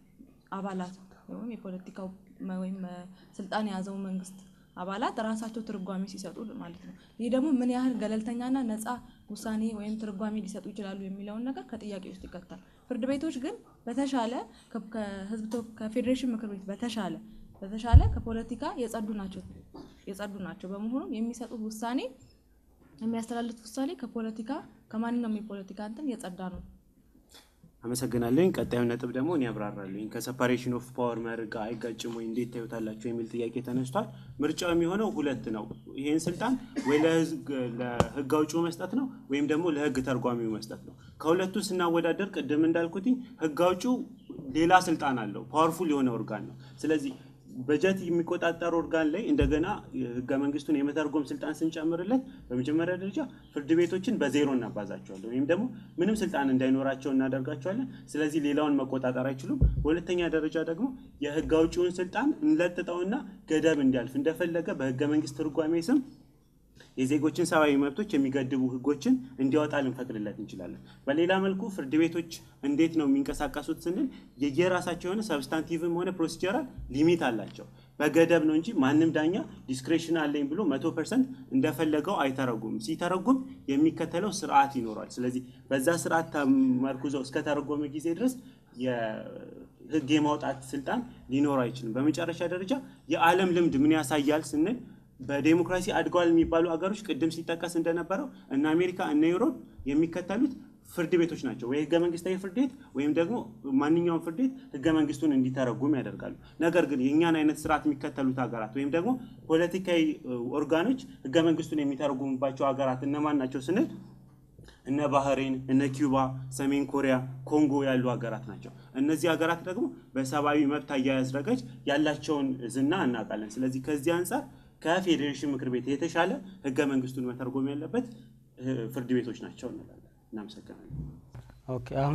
አባላት ወይም የፖለቲካው ወይም ስልጣን የያዘው መንግስት አባላት ራሳቸው ትርጓሜ ሲሰጡ ማለት ነው። ይህ ደግሞ ምን ያህል ገለልተኛና ነፃ ውሳኔ ወይም ትርጓሜ ሊሰጡ ይችላሉ የሚለውን ነገር ከጥያቄ ውስጥ ይከታል። ፍርድ ቤቶች ግን በተሻለ ከህዝብ ከፌዴሬሽን ምክር ቤት በተሻለ በተሻለ ከፖለቲካ የጸዱ ናቸው የጸዱ ናቸው። በመሆኑም የሚሰጡት ውሳኔ የሚያስተላልፉት ውሳኔ ከፖለቲካ ከማንኛውም የፖለቲካ እንትን የጸዳ ነው። አመሰግናለኝ። ቀጣዩ ነጥብ ደግሞ እኔ ያብራራለኝ። ከሰፓሬሽን ኦፍ ፓወር መርህ ጋር አይጋጭም ወይ እንዴት ታዩታላችሁ የሚል ጥያቄ ተነስቷል። ምርጫው የሚሆነው ሁለት ነው። ይህን ስልጣን ወይ ለህግ አውጪው መስጠት ነው ወይም ደግሞ ለህግ ተርጓሚው መስጠት ነው። ከሁለቱ ስናወዳደር ቅድም እንዳልኩትኝ ህግ አውጪው ሌላ ስልጣን አለው፣ ፓወርፉል የሆነ ኦርጋን ነው። ስለዚህ በጀት የሚቆጣጠር ኦርጋን ላይ እንደገና ህገ መንግስቱን የመተርጎም ስልጣን ስንጨምርለት በመጀመሪያ ደረጃ ፍርድ ቤቶችን በዜሮ እናባዛቸዋለን ወይም ደግሞ ምንም ስልጣን እንዳይኖራቸው እናደርጋቸዋለን። ስለዚህ ሌላውን መቆጣጠር አይችሉም። በሁለተኛ ደረጃ ደግሞ የህግ አውጪውን ስልጣን እንለጥጠውና ገደብ እንዲያልፍ እንደፈለገ በህገ መንግስት ትርጓሜ ስም የዜጎችን ሰብአዊ መብቶች የሚገድቡ ህጎችን እንዲያወጣ ልንፈቅድለት እንችላለን። በሌላ መልኩ ፍርድ ቤቶች እንዴት ነው የሚንቀሳቀሱት ስንል የየራሳቸው የሆነ ሰብስታንቲቭም ሆነ ፕሮሲጀራል ሊሚት አላቸው። በገደብ ነው እንጂ ማንም ዳኛ ዲስክሬሽን አለኝ ብሎ መቶ ፐርሰንት እንደፈለገው አይተረጉም። ሲተረጉም የሚከተለው ስርዓት ይኖራል። ስለዚህ በዛ ስርዓት ተመርኩዘው እስከተረጎመ ጊዜ ድረስ የህግ የማውጣት ስልጣን ሊኖር አይችልም። በመጨረሻ ደረጃ የዓለም ልምድ ምን ያሳያል ስንል በዴሞክራሲ አድገዋል የሚባሉ አገሮች ቅድም ሲጠቀስ እንደነበረው እነ አሜሪካ እነ ዩሮፕ የሚከተሉት ፍርድ ቤቶች ናቸው። ወይ ህገ መንግስታዊ ፍርድ ቤት ወይም ደግሞ ማንኛውም ፍርድ ቤት ህገ መንግስቱን እንዲተረጉም ያደርጋሉ። ነገር ግን የእኛን አይነት ስርዓት የሚከተሉት ሀገራት ወይም ደግሞ ፖለቲካዊ ኦርጋኖች ህገ መንግስቱን የሚተረጉሙባቸው ሀገራት እነማን ናቸው ስንል እነ ባህሬን፣ እነ ኪዩባ፣ ሰሜን ኮሪያ፣ ኮንጎ ያሉ ሀገራት ናቸው። እነዚህ ሀገራት ደግሞ በሰብአዊ መብት አያያዝ ረገድ ያላቸውን ዝና እናውቃለን። ስለዚህ ከዚህ አንጻር ከፌዴሬሽን ምክር ቤት የተሻለ ህገ መንግስቱን መተርጎም ያለበት ፍርድ ቤቶች ናቸው እንላለን። እናመሰግናለን። ኦኬ አሁን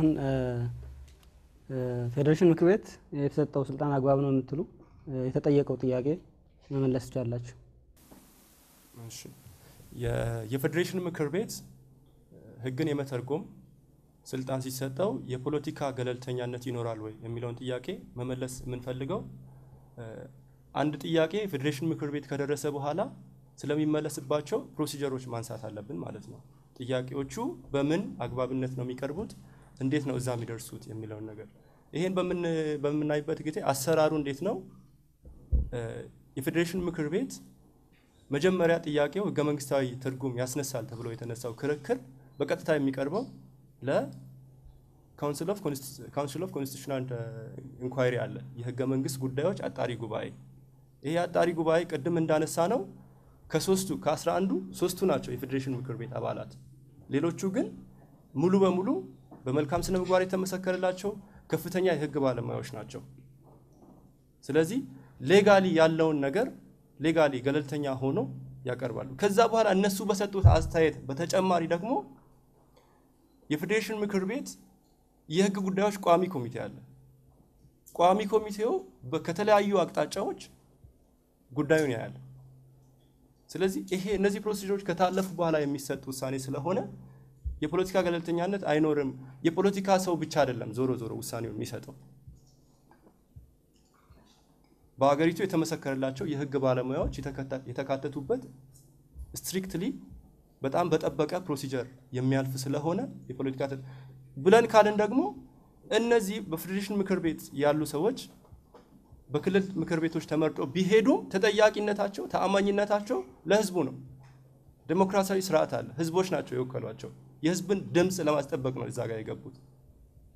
ፌዴሬሽን ምክር ቤት የተሰጠው ስልጣን አግባብ ነው የምትሉ የተጠየቀው ጥያቄ መመለስ ትችላላችሁ። እሺ የፌዴሬሽን ምክር ቤት ህግን የመተርጎም ስልጣን ሲሰጠው የፖለቲካ ገለልተኛነት ይኖራል ወይ የሚለውን ጥያቄ መመለስ የምንፈልገው አንድ ጥያቄ ፌዴሬሽን ምክር ቤት ከደረሰ በኋላ ስለሚመለስባቸው ፕሮሲጀሮች ማንሳት አለብን ማለት ነው። ጥያቄዎቹ በምን አግባብነት ነው የሚቀርቡት፣ እንዴት ነው እዛ የሚደርሱት የሚለውን ነገር ይሄን በምናይበት ጊዜ አሰራሩ እንዴት ነው? የፌዴሬሽን ምክር ቤት መጀመሪያ ጥያቄው ህገ መንግስታዊ ትርጉም ያስነሳል ተብሎ የተነሳው ክርክር በቀጥታ የሚቀርበው ለካውንስል ኦፍ ኮንስቲቱሽናል ኢንኳይሪ አለ፣ የህገ መንግስት ጉዳዮች አጣሪ ጉባኤ። ይሄ አጣሪ ጉባኤ ቅድም እንዳነሳ ነው ከሶስቱ ከአስራ አንዱ ሶስቱ ናቸው የፌዴሬሽን ምክር ቤት አባላት። ሌሎቹ ግን ሙሉ በሙሉ በመልካም ስነ ምግባር የተመሰከረላቸው ከፍተኛ የህግ ባለሙያዎች ናቸው። ስለዚህ ሌጋሊ ያለውን ነገር ሌጋሊ ገለልተኛ ሆኖ ያቀርባሉ። ከዛ በኋላ እነሱ በሰጡት አስተያየት በተጨማሪ ደግሞ የፌዴሬሽን ምክር ቤት የህግ ጉዳዮች ቋሚ ኮሚቴ አለ። ቋሚ ኮሚቴው ከተለያዩ አቅጣጫዎች ጉዳዩን ያያል። ስለዚህ ይሄ እነዚህ ፕሮሲጀሮች ከታለፉ በኋላ የሚሰጥ ውሳኔ ስለሆነ የፖለቲካ ገለልተኛነት አይኖርም። የፖለቲካ ሰው ብቻ አይደለም ዞሮ ዞሮ ውሳኔው የሚሰጠው በሀገሪቱ የተመሰከረላቸው የህግ ባለሙያዎች የተካተቱበት ስትሪክትሊ በጣም በጠበቀ ፕሮሲጀር የሚያልፍ ስለሆነ የፖለቲካ ብለን ካልን ደግሞ እነዚህ በፌዴሬሽን ምክር ቤት ያሉ ሰዎች በክልል ምክር ቤቶች ተመርጦ ቢሄዱም ተጠያቂነታቸው፣ ተአማኝነታቸው ለህዝቡ ነው። ዴሞክራሲያዊ ስርዓት አለ። ህዝቦች ናቸው የወከሏቸው። የህዝብን ድምፅ ለማስጠበቅ ነው እዛ ጋር የገቡት።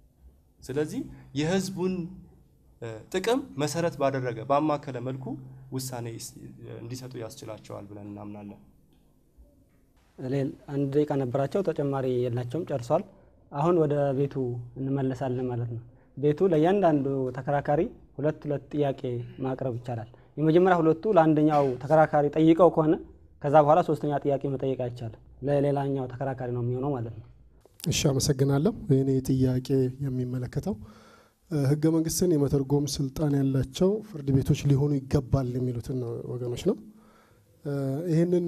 ስለዚህ የህዝቡን ጥቅም መሰረት ባደረገ ባማከለ መልኩ ውሳኔ እንዲሰጡ ያስችላቸዋል ብለን እናምናለን። አንድ ደቂቃ ነበራቸው፣ ተጨማሪ የላቸውም፣ ጨርሷል። አሁን ወደ ቤቱ እንመለሳለን ማለት ነው። ቤቱ ለእያንዳንዱ ተከራካሪ ሁለት ሁለት ጥያቄ ማቅረብ ይቻላል። የመጀመሪያ ሁለቱ ለአንደኛው ተከራካሪ ጠይቀው ከሆነ ከዛ በኋላ ሶስተኛ ጥያቄ መጠየቅ አይቻልም። ለሌላኛው ተከራካሪ ነው የሚሆነው ማለት ነው። እሺ፣ አመሰግናለሁ። እኔ ጥያቄ የሚመለከተው ህገ መንግስትን የመተርጎም ስልጣን ያላቸው ፍርድ ቤቶች ሊሆኑ ይገባል የሚሉትን ወገኖች ነው። ይህንን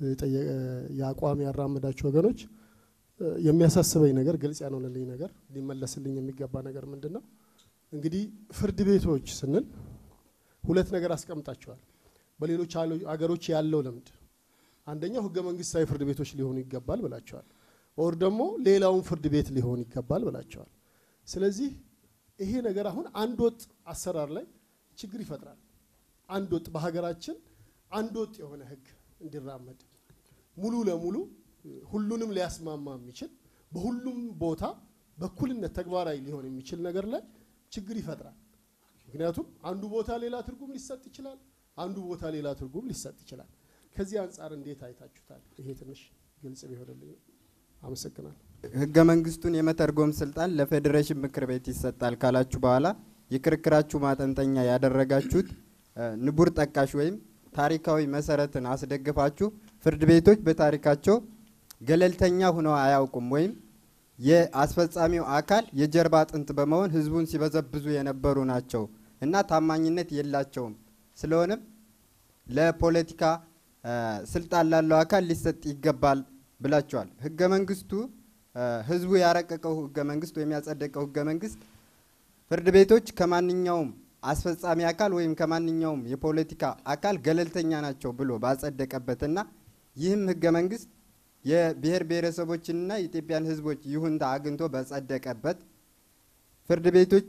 የአቋም ያራመዳችሁ ወገኖች የሚያሳስበኝ ነገር ግልጽ ያልሆነልኝ ነገር ሊመለስልኝ የሚገባ ነገር ምንድን ነው? እንግዲህ ፍርድ ቤቶች ስንል ሁለት ነገር አስቀምጣቸዋል። በሌሎች አገሮች ያለው ልምድ አንደኛው ህገ መንግስታዊ ፍርድ ቤቶች ሊሆኑ ይገባል ብላቸዋል። ኦር ደግሞ ሌላውን ፍርድ ቤት ሊሆን ይገባል ብላቸዋል። ስለዚህ ይሄ ነገር አሁን አንድ ወጥ አሰራር ላይ ችግር ይፈጥራል። አንድ ወጥ በሀገራችን አንድ ወጥ የሆነ ህግ እንዲራመድ ሙሉ ለሙሉ ሁሉንም ሊያስማማ የሚችል በሁሉም ቦታ በኩልነት ተግባራዊ ሊሆን የሚችል ነገር ላይ ችግር ይፈጥራል። ምክንያቱም አንዱ ቦታ ሌላ ትርጉም ሊሰጥ ይችላል፣ አንዱ ቦታ ሌላ ትርጉም ሊሰጥ ይችላል። ከዚህ አንጻር እንዴት አይታችሁታል? ይሄ ትንሽ ግልጽ ቢሆንልኝ አመሰግናለሁ። ህገ መንግስቱን የመተርጎም ስልጣን ለፌዴሬሽን ምክር ቤት ይሰጣል ካላችሁ በኋላ የክርክራችሁ ማጠንጠኛ ያደረጋችሁት ንቡር ጠቃሽ ወይም ታሪካዊ መሰረትን አስደግፋችሁ ፍርድ ቤቶች በታሪካቸው ገለልተኛ ሆነው አያውቁም ወይም የአስፈጻሚው አካል የጀርባ አጥንት በመሆን ህዝቡን ሲበዘብዙ የነበሩ ናቸው እና ታማኝነት የላቸውም። ስለሆነም ለፖለቲካ ስልጣን ላለው አካል ሊሰጥ ይገባል ብላቸዋል። ህገ መንግስቱ ህዝቡ ያረቀቀው ህገ መንግስት ወይም ያጸደቀው ህገ መንግስት ፍርድ ቤቶች ከማንኛውም አስፈጻሚ አካል ወይም ከማንኛውም የፖለቲካ አካል ገለልተኛ ናቸው ብሎ ባጸደቀበትና ይህም ህገ መንግስት የብሔር ብሔረሰቦችንና የኢትዮጵያን ህዝቦች ይሁንታ አግኝቶ በጸደቀበት ፍርድ ቤቶች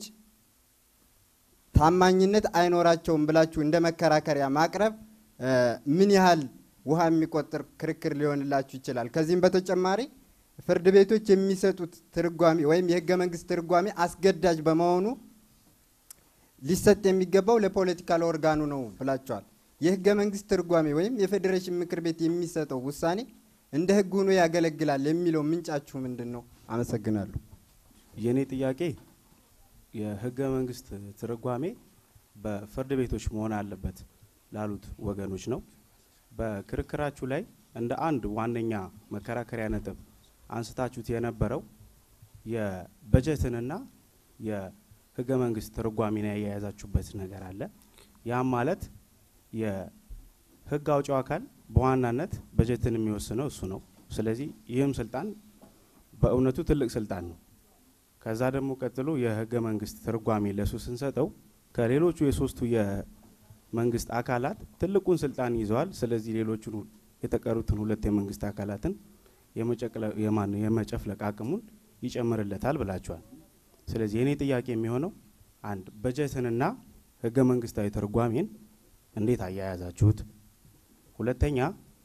ታማኝነት አይኖራቸውም ብላችሁ እንደ መከራከሪያ ማቅረብ ምን ያህል ውሃ የሚቆጥር ክርክር ሊሆንላችሁ ይችላል? ከዚህም በተጨማሪ ፍርድ ቤቶች የሚሰጡት ትርጓሜ ወይም የህገ መንግስት ትርጓሜ አስገዳጅ በመሆኑ ሊሰጥ የሚገባው ለፖለቲካል ኦርጋኑ ነው ብላችኋል። የህገ መንግስት ትርጓሜ ወይም የፌዴሬሽን ምክር ቤት የሚሰጠው ውሳኔ እንደ ህግ ሆኖ ያገለግላል የሚለው ምንጫችሁ ምንድን ነው? አመሰግናለሁ። የእኔ ጥያቄ የህገ መንግስት ትርጓሜ በፍርድ ቤቶች መሆን አለበት ላሉት ወገኖች ነው። በክርክራችሁ ላይ እንደ አንድ ዋነኛ መከራከሪያ ነጥብ አንስታችሁት የነበረው የበጀትንና የህገ መንግስት ትርጓሜን ያያያዛችሁበት ነገር አለ። ያም ማለት የህግ አውጪው አካል በዋናነት በጀትን የሚወስነው እሱ ነው። ስለዚህ ይህም ስልጣን በእውነቱ ትልቅ ስልጣን ነው። ከዛ ደግሞ ቀጥሎ የህገ መንግስት ትርጓሜ ለሱ ስንሰጠው ከሌሎቹ የሶስቱ የመንግስት አካላት ትልቁን ስልጣን ይዘዋል። ስለዚህ ሌሎቹን የተቀሩትን ሁለት የመንግስት አካላትን የመጨፍለቅ አቅሙን ይጨምርለታል ብላችኋል። ስለዚህ የእኔ ጥያቄ የሚሆነው አንድ በጀትንና ህገ መንግስታዊ ትርጓሜን እንዴት አያያዛችሁት? ሁለተኛ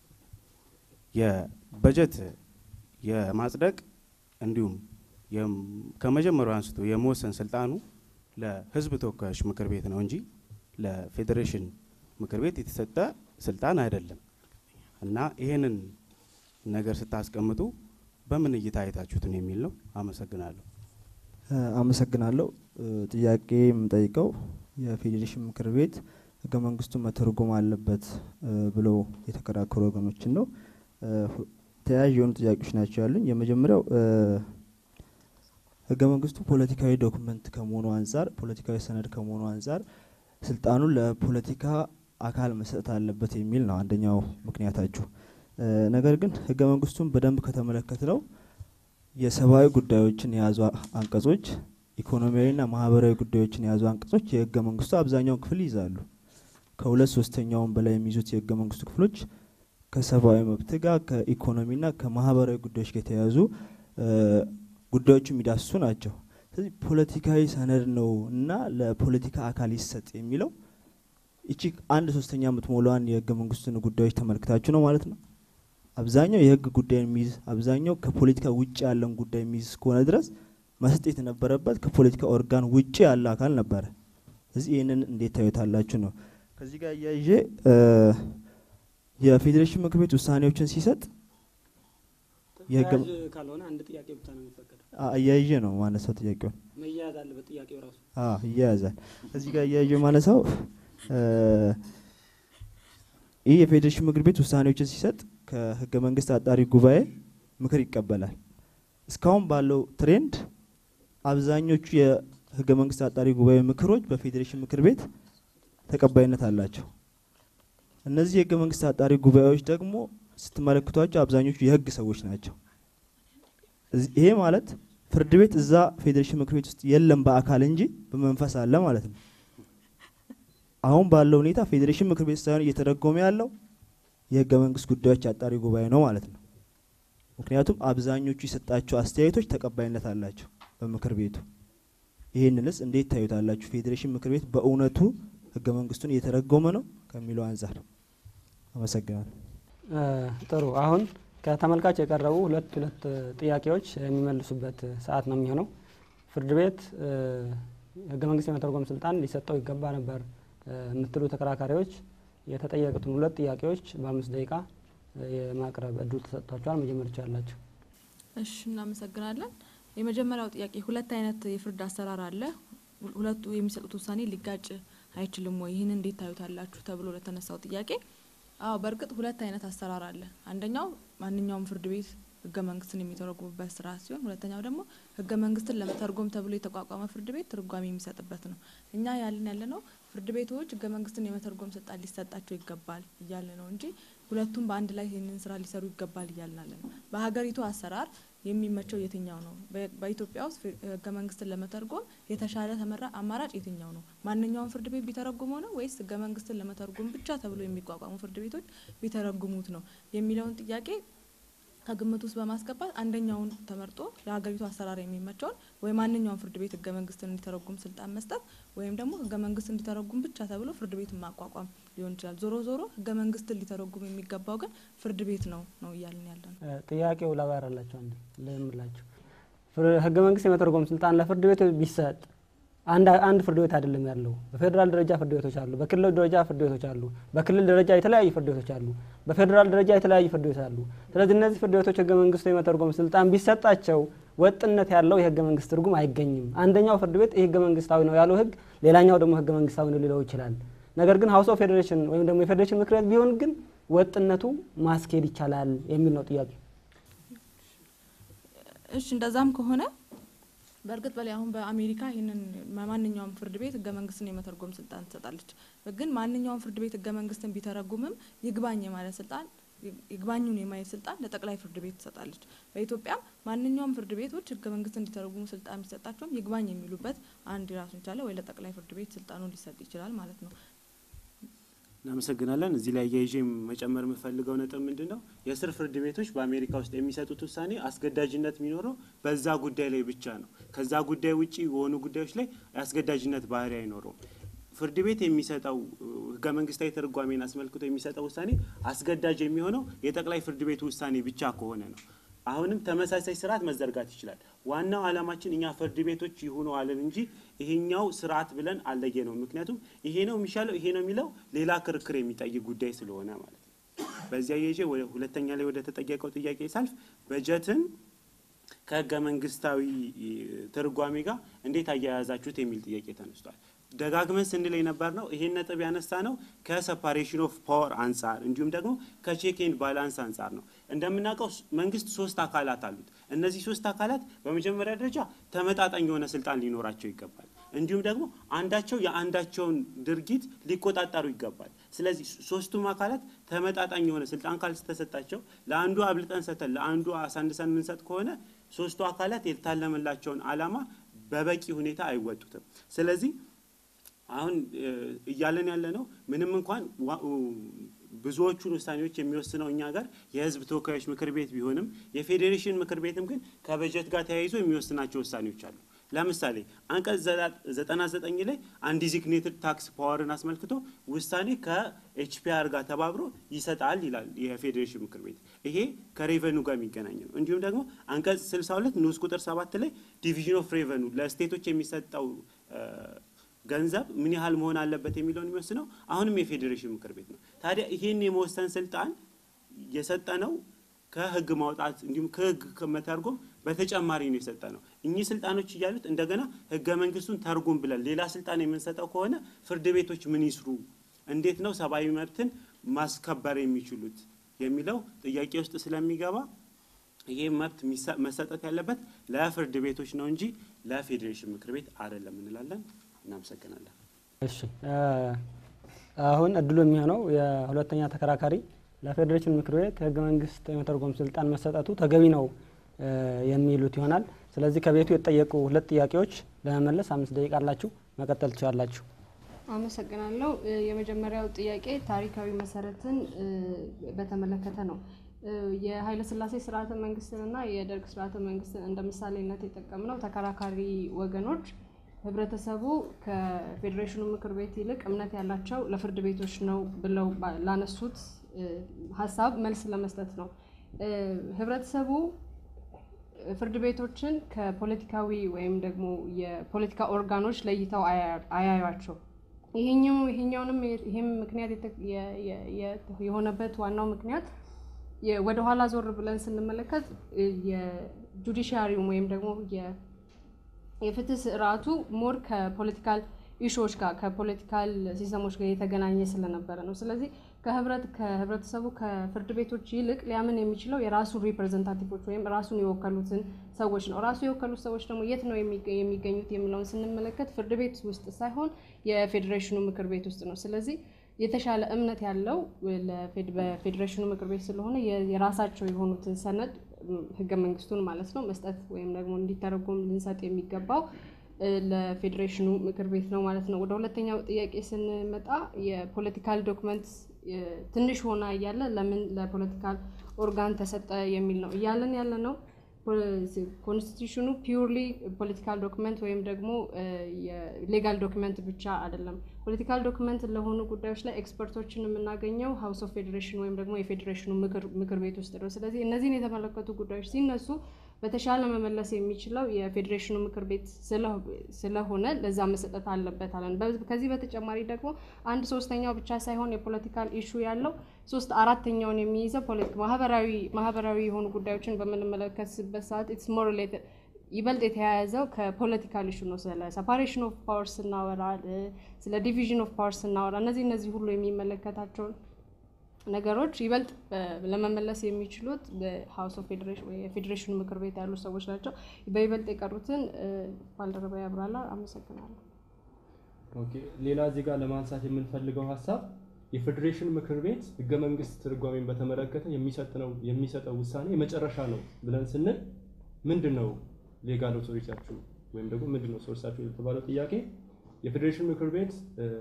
የበጀት የማጽደቅ እንዲሁም ከመጀመሪያው አንስቶ የመወሰን ስልጣኑ ለህዝብ ተወካዮች ምክር ቤት ነው እንጂ ለፌዴሬሽን ምክር ቤት የተሰጠ ስልጣን አይደለም እና ይሄንን ነገር ስታስቀምጡ በምን እይታ አይታችሁትን የሚል ነው። አመሰግናለሁ። አመሰግናለሁ። ጥያቄ የምጠይቀው የፌዴሬሽን ምክር ቤት ህገ መንግስቱን መተርጎም አለበት ብለው የተከራከሩ ወገኖችን ነው። ተያያዥ የሆኑ ጥያቄዎች ናቸው ያሉኝ። የመጀመሪያው ህገ መንግስቱ ፖለቲካዊ ዶክመንት ከመሆኑ አንጻር ፖለቲካዊ ሰነድ ከመሆኑ አንጻር ስልጣኑን ለፖለቲካ አካል መሰጠት አለበት የሚል ነው አንደኛው ምክንያታችሁ። ነገር ግን ህገ መንግስቱን በደንብ ከተመለከት ነው የሰብአዊ ጉዳዮችን የያዙ አንቀጾች፣ ኢኮኖሚያዊና ማህበራዊ ጉዳዮችን የያዙ አንቀጾች የህገ መንግስቱ አብዛኛውን ክፍል ይይዛሉ። ከሁለት ሶስተኛውን በላይ የሚይዙት የህገ መንግስቱ ክፍሎች ከሰብአዊ መብት ጋር ከኢኮኖሚና ከማህበራዊ ጉዳዮች ጋር የተያያዙ ጉዳዮቹ የሚዳስሱ ናቸው። ስለዚህ ፖለቲካዊ ሰነድ ነው እና ለፖለቲካ አካል ይሰጥ የሚለው እቺ አንድ ሶስተኛ የምትሞላዋን የህገ መንግስቱን ጉዳዮች ተመልክታችሁ ነው ማለት ነው። አብዛኛው የህግ ጉዳይ የሚይዝ አብዛኛው ከፖለቲካ ውጭ ያለን ጉዳይ የሚይዝ እስከሆነ ድረስ መስጠት የነበረበት ከፖለቲካ ኦርጋን ውጭ ያለ አካል ነበረ። ስለዚህ ይህንን እንዴት ታዩታላችሁ ነው። ከዚህ ጋር እያይዤ የፌዴሬሽን ምክር ቤት ውሳኔዎችን ሲሰጥ የህገ ተያያዥ ካልሆነ አንድ ጥያቄ ብቻ ነው የሚፈቀደው። አ- እያይዤ ነው ማነሳው ጥያቄውን መያያዝ አለበት ጥያቄው ራሱ። አዎ ይያያዛል። እዚህ ጋር እያይዤ ማነሳው እ፣ ይህ የፌዴሬሽን ምክር ቤት ውሳኔዎችን ሲሰጥ ከህገ መንግስት አጣሪ ጉባኤ ምክር ይቀበላል። እስካሁን ባለው ትሬንድ አብዛኞቹ የህገ መንግስት አጣሪ ጉባኤ ምክሮች በፌዴሬሽን ምክር ቤት ተቀባይነት አላቸው። እነዚህ የህገ መንግስት አጣሪ ጉባኤዎች ደግሞ ስትመለከቷቸው አብዛኞቹ የህግ ሰዎች ናቸው። እዚህ- ይሄ ማለት ፍርድ ቤት እዛ ፌዴሬሽን ምክር ቤት ውስጥ የለም በአካል እንጂ በመንፈስ አለ ማለት ነው። አሁን ባለው ሁኔታ ፌዴሬሽን ምክር ቤት ሳይሆን እየተደጎመ ያለው የህገ መንግስት ጉዳዮች አጣሪ ጉባኤ ነው ማለት ነው። ምክንያቱም አብዛኞቹ የሰጣቸው አስተያየቶች ተቀባይነት አላቸው በምክር ቤቱ። ይህንንስ እንዴት ታዩታላችሁ? ፌዴሬሽን ምክር ቤት በእውነቱ ህገ መንግስቱን እየተረጎመ ነው ከሚለው አንጻር አመሰግናለሁ። እ፣ ጥሩ አሁን ከተመልካች የቀረቡ ሁለት ሁለት እ፣ ጥያቄዎች የሚመልሱበት ሰዓት ነው የሚሆነው። ፍርድ ቤት እ፣ ህገ መንግስት የመተርጎም ስልጣን ሊሰጠው ይገባ ነበር እ፣ የምትሉ ተከራካሪዎች የተጠየቁትን ሁለት ጥያቄዎች በአምስት ደቂቃ እ፣ የማቅረብ እድሉ ተሰጥቷቸዋል። መጀመር ይቻላችሁ። እሺ እናመሰግናለን። የመጀመሪያው ጥያቄ ሁለት አይነት የፍርድ አሰራር አለ። ሁ- ሁለቱ የሚሰጡት ውሳኔ ሊጋጭ አይችልም ወይ? ይህን እንዴት ታዩታላችሁ? ተብሎ ለተነሳው ጥያቄ አዎ፣ በእርግጥ ሁለት አይነት አሰራር አለ። አንደኛው ማንኛውም ፍርድ ቤት ህገ መንግስትን የሚተረጉምበት ስርዓት ሲሆን፣ ሁለተኛው ደግሞ ህገ መንግስትን ለመተርጎም ተብሎ የተቋቋመ ፍርድ ቤት ትርጓሜ የሚሰጥበት ነው። እኛ ያልን ያለ ነው ፍርድ ቤቶች ህገ መንግስትን የመተርጎም ስልጣን ሊሰጣቸው ይገባል እያለ ነው እንጂ ሁለቱም በአንድ ላይ ይህንን ስራ ሊሰሩ ይገባል እያልን አለ ነው። በሀገሪቱ አሰራር የሚመቸው የትኛው ነው? በ- በኢትዮጵያ ውስጥ ፍ- ህገ መንግስትን ለመተርጎም የተሻለ ተመራ አማራጭ የትኛው ነው? ማንኛውም ፍርድ ቤት ቢተረጉመው ነው ወይስ ህገ መንግስትን ለመተርጎም ብቻ ተብሎ የሚቋቋሙ ፍርድ ቤቶች ቢተረጉሙት ነው የሚለውን ጥያቄ ከግምት ውስጥ በማስገባት አንደኛውን ተመርጦ ለሀገሪቱ አሰራር የሚመቸውን ወይ ማንኛውም ፍርድ ቤት ህገ መንግስትን እንዲተረጉም ስልጣን መስጠት ወይም ደግሞ ህገ መንግስት እንዲተረጉም ብቻ ተብሎ ፍርድ ቤትን ማቋቋም ሊሆን ይችላል። ዞሮ ዞሮ ህገ መንግስትን ሊተረጉም የሚገባው ግን ፍርድ ቤት ነው ነው እያልን ያለ ነው። እ፣ ጥያቄው ላብራራላችሁ አንዴ ልምላችሁ። ፍር- ህገ መንግስት የመተርጎም ስልጣን ለፍርድ ቤት ቢሰጥ አንድ አንድ ፍርድ ቤት አይደለም ያለው። በፌዴራል ደረጃ ፍርድ ቤቶች አሉ፣ በክልል ደረጃ ፍርድ ቤቶች አሉ፣ በክልል ደረጃ የተለያዩ ፍርድ ቤቶች አሉ፣ በፌዴራል ደረጃ የተለያዩ ፍርድ ቤቶች አሉ። ስለዚህ እነዚህ ፍርድ ቤቶች ህገ መንግስቱ የመተርጎም ስልጣን ቢሰጣቸው ወጥነት ያለው የህገ መንግስት ትርጉም አይገኝም። አንደኛው ፍርድ ቤት ይህ ህገ መንግስታዊ ነው ያለው ህግ፣ ሌላኛው ደግሞ ህገ መንግስታዊ ነው ሊለው ይችላል። ነገር ግን ሀውስ ኦፍ ፌዴሬሽን ወይም ደግሞ የፌዴሬሽን ምክር ቤት ቢሆን ግን ወጥነቱ ማስኬድ ይቻላል የሚል ነው ጥያቄ። እሺ እንደዛም ከሆነ በእርግጥ በላይ አሁን በአሜሪካ ይህንን ማንኛውም ፍርድ ቤት ህገ መንግስትን የመተርጎም ስልጣን ትሰጣለች። ግን ማንኛውም ፍርድ ቤት ህገ መንግስትን ቢተረጉምም ይግባኝ የማለት ስልጣን ይግባኙን የማየት ስልጣን ለጠቅላይ ፍርድ ቤት ትሰጣለች። በኢትዮጵያም ማንኛውም ፍርድ ቤቶች ህገ መንግስት እንዲተረጉሙ ስልጣን ቢሰጣቸውም ይግባኝ የሚሉበት አንድ ራሱን የቻለ ወይ ለጠቅላይ ፍርድ ቤት ስልጣኑ ሊሰጥ ይችላል ማለት ነው። እናመሰግናለን። እዚህ ላይ አያይዤ መጨመር የምፈልገው ነጥብ ምንድን ነው? የስር ፍርድ ቤቶች በአሜሪካ ውስጥ የሚሰጡት ውሳኔ አስገዳጅነት የሚኖረው በዛ ጉዳይ ላይ ብቻ ነው። ከዛ ጉዳይ ውጭ የሆኑ ጉዳዮች ላይ የአስገዳጅነት ባህሪ አይኖረውም። ፍርድ ቤት የሚሰጠው ህገ መንግስታዊ ትርጓሜን አስመልክቶ የሚሰጠው ውሳኔ አስገዳጅ የሚሆነው የጠቅላይ ፍርድ ቤቱ ውሳኔ ብቻ ከሆነ ነው። አሁንም ተመሳሳይ ስርዓት መዘርጋት ይችላል። ዋናው ዓላማችን እኛ ፍርድ ቤቶች ይሁኑ አለን እንጂ ይሄኛው ስርዓት ብለን አለየ ነው። ምክንያቱም ይሄ ነው የሚሻለው ይሄ ነው የሚለው ሌላ ክርክር የሚጠይቅ ጉዳይ ስለሆነ ማለት ነው። በዚያ የዤ ወደ ሁለተኛ ላይ ወደ ተጠየቀው ጥያቄ ሳልፍ በጀትን ከህገ መንግስታዊ ትርጓሜ ጋር እንዴት አያያዛችሁት የሚል ጥያቄ ተነስቷል። ደጋግመን ስንል የነበር ነው ይሄን ነጥብ ያነሳ ነው ከሰፓሬሽን ኦፍ ፓወር አንጻር እንዲሁም ደግሞ ከቼክ ኤንድ ባላንስ አንጻር ነው። እንደምናውቀው መንግስት ሶስት አካላት አሉት። እነዚህ ሶስት አካላት በመጀመሪያ ደረጃ ተመጣጣኝ የሆነ ስልጣን ሊኖራቸው ይገባል። እንዲሁም ደግሞ አንዳቸው የአንዳቸውን ድርጊት ሊቆጣጠሩ ይገባል። ስለዚህ ሶስቱም አካላት ተመጣጣኝ የሆነ ስልጣን ካልተሰጣቸው ለአንዱ አብልጠን ሰተን ለአንዱ አሳንሰን የምንሰጥ ከሆነ ሶስቱ አካላት የታለመላቸውን ዓላማ በበቂ ሁኔታ አይወጡትም። ስለዚህ አሁን እያለን ያለ ነው ምንም እንኳን ብዙዎቹን ውሳኔዎች የሚወስነው እኛ ጋር የህዝብ ተወካዮች ምክር ቤት ቢሆንም የፌዴሬሽን ምክር ቤትም ግን ከበጀት ጋር ተያይዞ የሚወስናቸው ውሳኔዎች አሉ። ለምሳሌ አንቀጽ ዘጠና ዘጠኝ ላይ አንዲዚግኔትድ ታክስ ፓወርን አስመልክቶ ውሳኔ ከኤችፒአር ጋር ተባብሮ ይሰጣል ይላል የፌዴሬሽን ምክር ቤት። ይሄ ከሬቨኑ ጋር የሚገናኝ ነው። እንዲሁም ደግሞ አንቀጽ 62 ንዑስ ቁጥር ሰባት ላይ ዲቪዥን ኦፍ ሬቨኑ ለስቴቶች የሚሰጠው ገንዘብ ምን ያህል መሆን አለበት የሚለውን የሚወስነው አሁንም የፌዴሬሽን ምክር ቤት ነው። ታዲያ ይህን የመወሰን ስልጣን የሰጠነው ከህግ ማውጣት እንዲሁም ከህግ ከመተርጎም በተጨማሪ ነው የሰጠ ነው። እኚህ ስልጣኖች እያሉት እንደገና ህገ መንግስቱን ተርጉም ብለን ሌላ ስልጣን የምንሰጠው ከሆነ ፍርድ ቤቶች ምን ይስሩ፣ እንዴት ነው ሰብአዊ መብትን ማስከበር የሚችሉት የሚለው ጥያቄ ውስጥ ስለሚገባ ይህ መብት መሰጠት ያለበት ለፍርድ ቤቶች ነው እንጂ ለፌዴሬሽን ምክር ቤት አይደለም እንላለን። እናመሰግናለን። እሺ አሁን እድሉ የሚሆነው የሁለተኛ ተከራካሪ ለፌዴሬሽን ምክር ቤት ህገ መንግስት የመተርጎም ስልጣን መሰጠቱ ተገቢ ነው የሚሉት ይሆናል። ስለዚህ ከቤቱ የተጠየቁ ሁለት ጥያቄዎች ለመመለስ አምስት ደቂቃ አላችሁ፣ መቀጠል ትችላላችሁ። አመሰግናለሁ። የመጀመሪያው ጥያቄ ታሪካዊ መሰረትን በተመለከተ ነው። የኃይለ ሥላሴ ስርዓተ መንግስትንና የደርግ ስርዓተ መንግስትን እንደ ምሳሌነት የጠቀምነው ተከራካሪ ወገኖች ህብረተሰቡ ከፌዴሬሽኑ ምክር ቤት ይልቅ እምነት ያላቸው ለፍርድ ቤቶች ነው ብለው ላነሱት ሀሳብ መልስ ለመስጠት ነው። ህብረተሰቡ ፍርድ ቤቶችን ከፖለቲካዊ ወይም ደግሞ የፖለቲካ ኦርጋኖች ለይተው አያዩቸው። ይሄኛው ይሄኛውንም ይሄም ምክንያት የሆነበት ዋናው ምክንያት ወደ ኋላ ዞር ብለን ስንመለከት የጁዲሻሪውም ወይም ደግሞ የፍትህ ስርዓቱ ሞር ከፖለቲካል ኢሹዎች ጋር ከፖለቲካል ሲስተሞች ጋር የተገናኘ ስለነበረ ነው። ስለዚህ ከህብረት ከህብረተሰቡ ከፍርድ ቤቶች ይልቅ ሊያምን የሚችለው የራሱን ሪፕሬዘንታቲቮች ወይም ራሱን የወከሉትን ሰዎች ነው። ራሱ የወከሉት ሰዎች ደግሞ የት ነው የሚገኙት የሚለውን ስንመለከት ፍርድ ቤት ውስጥ ሳይሆን የፌዴሬሽኑ ምክር ቤት ውስጥ ነው። ስለዚህ የተሻለ እምነት ያለው በፌዴሬሽኑ ምክር ቤት ስለሆነ የራሳቸው የሆኑትን ሰነድ ህገ መንግስቱን ማለት ነው መስጠት ወይም ደግሞ እንዲተረጎም ልንሰጥ የሚገባው ለፌዴሬሽኑ ምክር ቤት ነው ማለት ነው። ወደ ሁለተኛው ጥያቄ ስንመጣ የፖለቲካል ዶክመንት ትንሽ ሆና እያለ ለምን ለፖለቲካል ኦርጋን ተሰጠ የሚል ነው እያለን ያለ ነው። ኮንስቲቱሽኑ ፒውርሊ ፖለቲካል ዶክመንት ወይም ደግሞ የሌጋል ዶክመንት ብቻ አይደለም። ፖለቲካል ዶክመንት ለሆኑ ጉዳዮች ላይ ኤክስፐርቶችን የምናገኘው ሀውስ ኦፍ ፌዴሬሽን ወይም ደግሞ የፌዴሬሽኑ ምክር ቤት ውስጥ ነው። ስለዚህ እነዚህን የተመለከቱ ጉዳዮች ሲነሱ በተሻለ መመለስ የሚችለው የፌዴሬሽኑ ምክር ቤት ስለሆነ ለዛ መሰጠት አለበት አለን። ከዚህ በተጨማሪ ደግሞ አንድ ሶስተኛው ብቻ ሳይሆን የፖለቲካል ኢሹ ያለው ሶስት አራተኛውን የሚይዘው ማህበራዊ ማህበራዊ የሆኑ ጉዳዮችን በምንመለከትበት ሰዓት ኢትስ ሞር ሪሌትድ ይበልጥ የተያያዘው ከፖለቲካል ኢሹ ነው። ስለ ሰፓሬሽን ኦፍ ፓወር ስናወራ፣ ስለ ዲቪዥን ኦፍ ፓወር ስናወራ እነዚህ እነዚህ ሁሉ የሚመለከታቸውን ነገሮች ይበልጥ ለመመለስ የሚችሉት በሀውስ ኦፍ ፌዴሬሽን ወይ የፌዴሬሽኑ ምክር ቤት ያሉ ሰዎች ናቸው። በይበልጥ የቀሩትን ባልደረባ ያብራላ። አመሰግናለሁ። ኦኬ ሌላ እዚህ ጋር ለማንሳት የምንፈልገው ሀሳብ የፌዴሬሽን ምክር ቤት ህገ መንግስት ትርጓሜን በተመለከተ የሚሰጥነው የሚሰጠው ውሳኔ የመጨረሻ ነው ብለን ስንል ምንድን ነው ሌጋል ኦቶሪቲያችሁ ወይም ደግሞ ምንድን ነው ሶርሳችሁ የተባለው ጥያቄ የፌዴሬሽን ምክር ቤት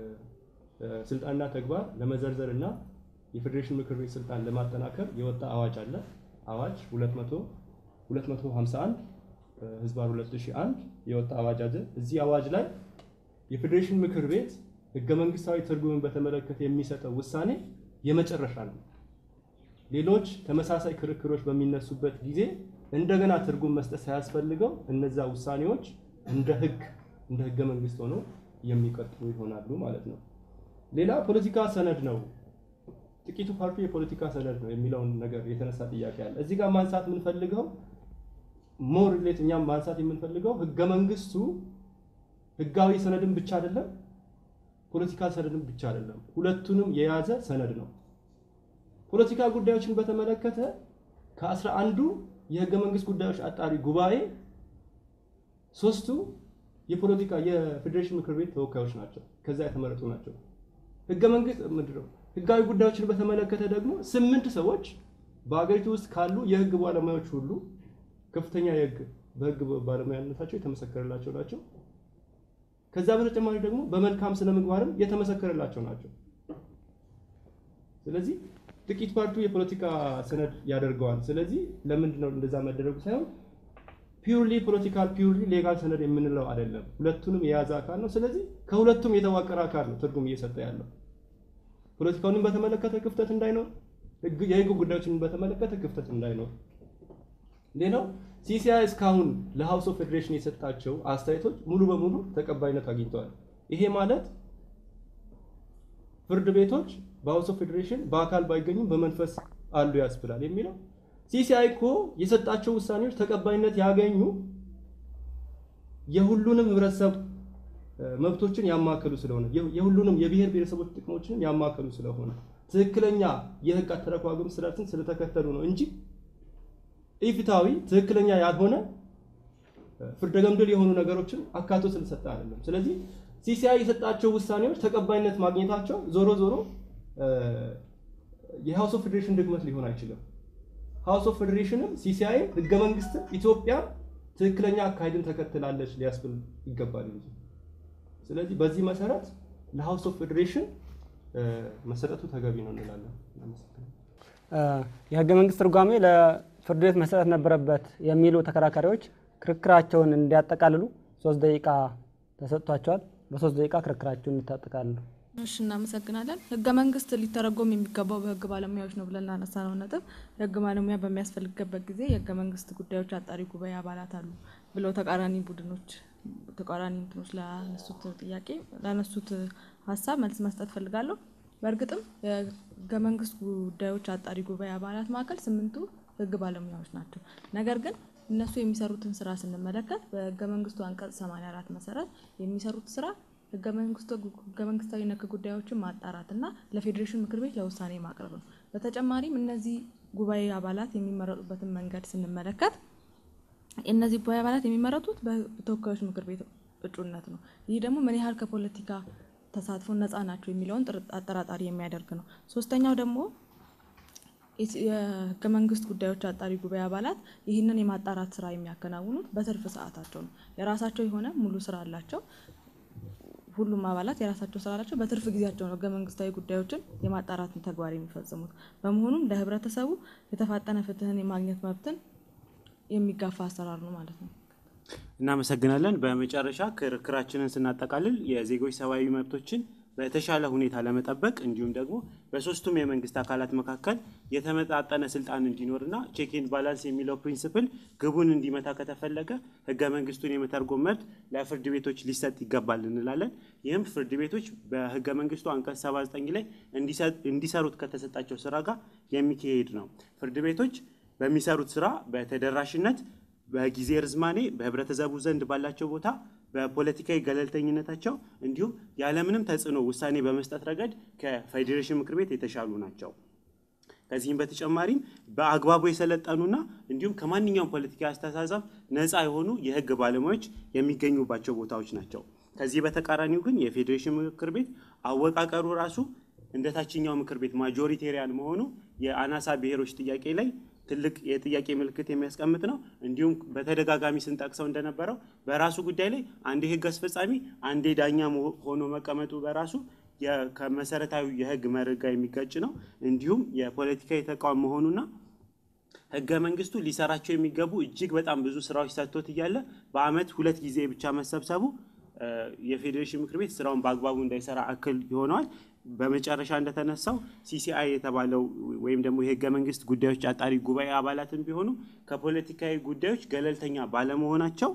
ስልጣንና ተግባር ለመዘርዘር እና የፌዴሬሽን ምክር ቤት ስልጣን ለማጠናከር የወጣ አዋጅ አለ። አዋጅ 200 251 ህዝባር 2001 የወጣ አዋጅ አለ። እዚህ አዋጅ ላይ የፌዴሬሽን ምክር ቤት ህገ መንግስታዊ ትርጉምን በተመለከተ የሚሰጠው ውሳኔ የመጨረሻ ነው። ሌሎች ተመሳሳይ ክርክሮች በሚነሱበት ጊዜ እንደገና ትርጉም መስጠት ሳያስፈልገው እነዛ ውሳኔዎች እንደ ህግ እንደ ህገ መንግስት ሆነው የሚቀጥሉ ይሆናሉ ማለት ነው። ሌላ ፖለቲካ ሰነድ ነው ጥቂቱ ፓርቲ የፖለቲካ ሰነድ ነው የሚለውን ነገር የተነሳ ጥያቄ አለ። እዚህ ጋር ማንሳት የምንፈልገው ሞር ሌት እኛም ማንሳት የምንፈልገው ህገ መንግስቱ ህጋዊ ሰነድን ብቻ አይደለም፣ ፖለቲካ ሰነድን ብቻ አይደለም፣ ሁለቱንም የያዘ ሰነድ ነው። ፖለቲካ ጉዳዮችን በተመለከተ ከአስራ አንዱ የህገ መንግስት ጉዳዮች አጣሪ ጉባኤ ሶስቱ የፖለቲካ የፌዴሬሽን ምክር ቤት ተወካዮች ናቸው፣ ከዛ የተመረጡ ናቸው። ህገ መንግስት ምንድን ነው? ህጋዊ ጉዳዮችን በተመለከተ ደግሞ ስምንት ሰዎች በሀገሪቱ ውስጥ ካሉ የህግ ባለሙያዎች ሁሉ ከፍተኛ የህግ በህግ ባለሙያነታቸው የተመሰከረላቸው ናቸው። ከዛ በተጨማሪ ደግሞ በመልካም ስነ ምግባርም የተመሰከረላቸው ናቸው። ስለዚህ ጥቂት ፓርቲው የፖለቲካ ሰነድ ያደርገዋል። ስለዚህ ለምንድን ነው እንደዛ መደረጉ ሳይሆን ፒውርሊ ፖለቲካል ፒውርሊ ሌጋል ሰነድ የምንለው አይደለም። ሁለቱንም የያዘ አካል ነው። ስለዚህ ከሁለቱም የተዋቀረ አካል ነው ትርጉም እየሰጠ ያለው። ፖለቲካውንም በተመለከተ ክፍተት እንዳይኖር፣ የህግ ጉዳዮችን በተመለከተ ክፍተት እንዳይኖር። ሌላው ሲሲአይ እስካሁን ለሀውስ ኦፍ ፌዴሬሽን የሰጣቸው አስተያየቶች ሙሉ በሙሉ ተቀባይነት አግኝተዋል። ይሄ ማለት ፍርድ ቤቶች በሀውስ ኦፍ ፌዴሬሽን በአካል ባይገኙም በመንፈስ አሉ ያስብላል የሚለው ሲሲአይ እኮ የሰጣቸው ውሳኔዎች ተቀባይነት ያገኙ የሁሉንም ህብረተሰብ መብቶችን ያማከሉ ስለሆነ የሁሉንም የብሔር ብሔረሰቦች ጥቅሞችንም ያማከሉ ስለሆነ ትክክለኛ የህግ አተረጓጎም ስርዓትን ስለተከተሉ ነው እንጂ ኢፍትሐዊ ትክክለኛ ያልሆነ ፍርደ ገምድል የሆኑ ነገሮችን አካቶ ስለሰጠ አይደለም። ስለዚህ ሲሲአይ የሰጣቸው ውሳኔዎች ተቀባይነት ማግኘታቸው ዞሮ ዞሮ የሀውስ ኦፍ ፌዴሬሽን ድክመት ሊሆን አይችልም። ሀውስ ኦፍ ፌዴሬሽንም ሲሲአይ ህገ መንግስትን ኢትዮጵያ ትክክለኛ አካሄድን ተከትላለች ሊያስብል ይገባል እንጂ። ስለዚህ በዚህ መሰረት ለሀውስ ኦፍ ፌዴሬሽን መሰጠቱ ተገቢ ነው እንላለን። የህገ መንግስት ትርጓሜ ለፍርድ ቤት መሰጠት ነበረበት የሚሉ ተከራካሪዎች ክርክራቸውን እንዲያጠቃልሉ ሶስት ደቂቃ ተሰጥቷቸዋል። በሶስት ደቂቃ ክርክራቸውን እንድታጠቃልሉ። እሺ እናመሰግናለን። ህገ መንግስት ሊተረጎም የሚገባው በህግ ባለሙያዎች ነው ብለን ላነሳ ነው ነጥብ የህግ ባለሙያ በሚያስፈልግበት ጊዜ የህገ መንግስት ጉዳዮች አጣሪ ጉባኤ አባላት አሉ ብለው ተቃራኒ ቡድኖች ተቃራኒ እንትኖች ላነሱት ጥያቄ ላነሱት ሀሳብ መልስ መስጠት ፈልጋለሁ። በእርግጥም የህገ መንግስት ጉዳዮች አጣሪ ጉባኤ አባላት መካከል ስምንቱ ህግ ባለሙያዎች ናቸው። ነገር ግን እነሱ የሚሰሩትን ስራ ስንመለከት በህገ መንግስቱ አንቀጽ 84 መሰረት የሚሰሩት ስራ ህገ መንግስታዊ ነክ ጉዳዮችን ማጣራት እና ለፌዴሬሽን ምክር ቤት ለውሳኔ ማቅረብ ነው። በተጨማሪም እነዚህ ጉባኤ አባላት የሚመረጡበትን መንገድ ስንመለከት እነዚህ ጉባኤ አባላት የሚመረጡት በተወካዮች ምክር ቤት እጩነት ነው። ይህ ደግሞ ምን ያህል ከፖለቲካ ተሳትፎ ነፃ ናቸው የሚለውን አጠራጣሪ የሚያደርግ ነው። ሶስተኛው ደግሞ የህገ መንግስት ጉዳዮች አጣሪ ጉባኤ አባላት ይህንን የማጣራት ስራ የሚያከናውኑት በትርፍ ሰዓታቸው ነው። የራሳቸው የሆነ ሙሉ ስራ አላቸው። ሁሉም አባላት የራሳቸው ስራ አላቸው። በትርፍ ጊዜያቸው ነው ህገ መንግስታዊ ጉዳዮችን የማጣራትን ተግባር የሚፈጽሙት። በመሆኑም ለህብረተሰቡ የተፋጠነ ፍትህን የማግኘት መብትን የሚጋፋ አሰራር ነው ማለት ነው። እናመሰግናለን። በመጨረሻ ክርክራችንን ስናጠቃልል የዜጎች ሰብአዊ መብቶችን በተሻለ ሁኔታ ለመጠበቅ እንዲሁም ደግሞ በሶስቱም የመንግስት አካላት መካከል የተመጣጠነ ስልጣን እንዲኖርና ቼክ ኤንድ ባላንስ የሚለው ፕሪንስፕል ግቡን እንዲመታ ከተፈለገ ህገ መንግስቱን የመተርጎም መብት ለፍርድ ቤቶች ሊሰጥ ይገባል እንላለን። ይህም ፍርድ ቤቶች በህገ መንግስቱ አንቀጽ 79 ላይ እንዲሰሩት ከተሰጣቸው ስራ ጋር የሚካሄድ ነው። ፍርድ ቤቶች በሚሰሩት ስራ በተደራሽነት፣ በጊዜ ርዝማኔ፣ በህብረተሰቡ ዘንድ ባላቸው ቦታ በፖለቲካዊ ገለልተኝነታቸው እንዲሁም ያለምንም ተጽዕኖ ውሳኔ በመስጠት ረገድ ከፌዴሬሽን ምክር ቤት የተሻሉ ናቸው። ከዚህም በተጨማሪም በአግባቡ የሰለጠኑና እንዲሁም ከማንኛውም ፖለቲካዊ አስተሳሰብ ነፃ የሆኑ የህግ ባለሙያዎች የሚገኙባቸው ቦታዎች ናቸው። ከዚህ በተቃራኒው ግን የፌዴሬሽን ምክር ቤት አወቃቀሩ ራሱ እንደ ታችኛው ምክር ቤት ማጆሪቴሪያን መሆኑ የአናሳ ብሔሮች ጥያቄ ላይ ትልቅ የጥያቄ ምልክት የሚያስቀምጥ ነው። እንዲሁም በተደጋጋሚ ስንጠቅሰው እንደነበረው በራሱ ጉዳይ ላይ አንዴ ህግ አስፈጻሚ አንዴ ዳኛ ሆኖ መቀመጡ በራሱ ከመሰረታዊ የህግ መርህ ጋር የሚጋጭ ነው። እንዲሁም የፖለቲካዊ ተቋም መሆኑና ህገ መንግስቱ ሊሰራቸው የሚገቡ እጅግ በጣም ብዙ ስራዎች ሰጥቶት እያለ በአመት ሁለት ጊዜ ብቻ መሰብሰቡ የፌዴሬሽን ምክር ቤት ስራውን በአግባቡ እንዳይሰራ እክል ይሆነዋል። በመጨረሻ እንደተነሳው ሲሲአይ የተባለው ወይም ደግሞ የህገ መንግስት ጉዳዮች አጣሪ ጉባኤ አባላትም ቢሆኑ ከፖለቲካዊ ጉዳዮች ገለልተኛ ባለመሆናቸው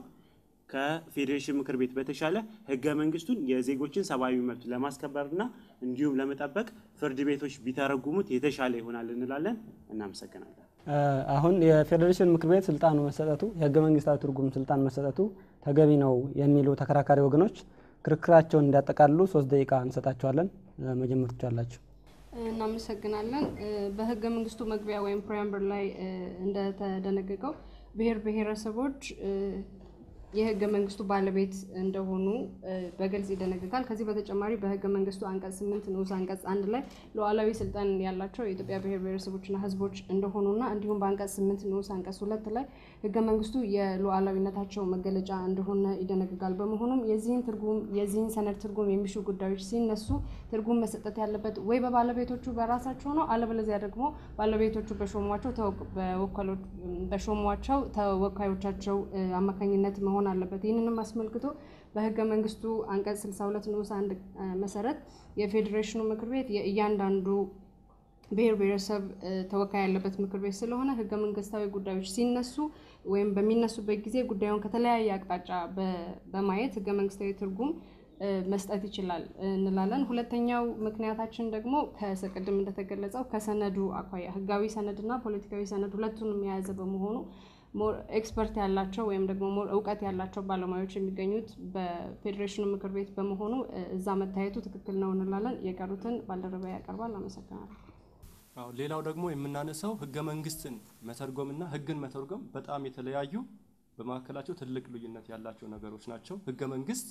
ከፌዴሬሽን ምክር ቤት በተሻለ ህገ መንግስቱን የዜጎችን ሰብአዊ መብት ለማስከበርና እንዲሁም ለመጠበቅ ፍርድ ቤቶች ቢተረጉሙት የተሻለ ይሆናል እንላለን። እናመሰግናለን። አሁን የፌዴሬሽን ምክር ቤት ስልጣኑ መሰጠቱ የህገ መንግስታዊ ትርጉም ስልጣን መሰጠቱ ተገቢ ነው የሚሉ ተከራካሪ ወገኖች ክርክራቸውን እንዲያጠቃልሉ ሶስት ደቂቃ እንሰጣቸዋለን። መጀመር ትችላላችሁ። እናመሰግናለን። በህገ መንግስቱ መግቢያ ወይም ፕሪያምበር ላይ እንደተደነገገው ብሔር ብሔረሰቦች የህገ መንግስቱ ባለቤት እንደሆኑ በግልጽ ይደነግጋል። ከዚህ በተጨማሪ በህገ መንግስቱ አንቀጽ ስምንት ንዑስ አንቀጽ አንድ ላይ ሉዓላዊ ስልጣን ያላቸው የኢትዮጵያ ብሔር ብሔረሰቦችና ህዝቦች እንደሆኑና እንዲሁም በአንቀጽ ስምንት ንዑስ አንቀጽ ሁለት ላይ ህገ መንግስቱ የሉዓላዊነታቸው መገለጫ እንደሆነ ይደነግጋል። በመሆኑም የዚህን ትርጉም የዚህን ሰነድ ትርጉም የሚሹ ጉዳዮች ሲነሱ ትርጉም መሰጠት ያለበት ወይ በባለቤቶቹ በራሳቸው ነው፣ አለበለዚያ ደግሞ ባለቤቶቹ በሾሟቸው በሾሟቸው ተወካዮቻቸው አማካኝነት መሆን መሆን አለበት። ይህንንም አስመልክቶ በህገ መንግስቱ አንቀጽ 62 ንዑስ አንድ መሰረት የፌዴሬሽኑ ምክር ቤት የእያንዳንዱ ብሔር ብሔረሰብ ተወካይ ያለበት ምክር ቤት ስለሆነ ህገ መንግስታዊ ጉዳዮች ሲነሱ ወይም በሚነሱበት ጊዜ ጉዳዩን ከተለያየ አቅጣጫ በማየት ህገ መንግስታዊ ትርጉም መስጠት ይችላል እንላለን። ሁለተኛው ምክንያታችን ደግሞ ከቅድም እንደተገለጸው ከሰነዱ አኳያ ህጋዊ ሰነድና ፖለቲካዊ ሰነድ ሁለቱንም የያዘ በመሆኑ ሞር ኤክስፐርት ያላቸው ወይም ደግሞ ሞር እውቀት ያላቸው ባለሙያዎች የሚገኙት በፌዴሬሽኑ ምክር ቤት በመሆኑ እዛ መታየቱ ትክክል ነው እንላለን። የቀሩትን ባልደረባ ያቀርባል። አመሰግናለሁ። አዎ ሌላው ደግሞ የምናነሳው ህገ መንግስትን መተርጎምና ህግን መተርጎም በጣም የተለያዩ በመካከላቸው ትልቅ ልዩነት ያላቸው ነገሮች ናቸው። ህገ መንግስት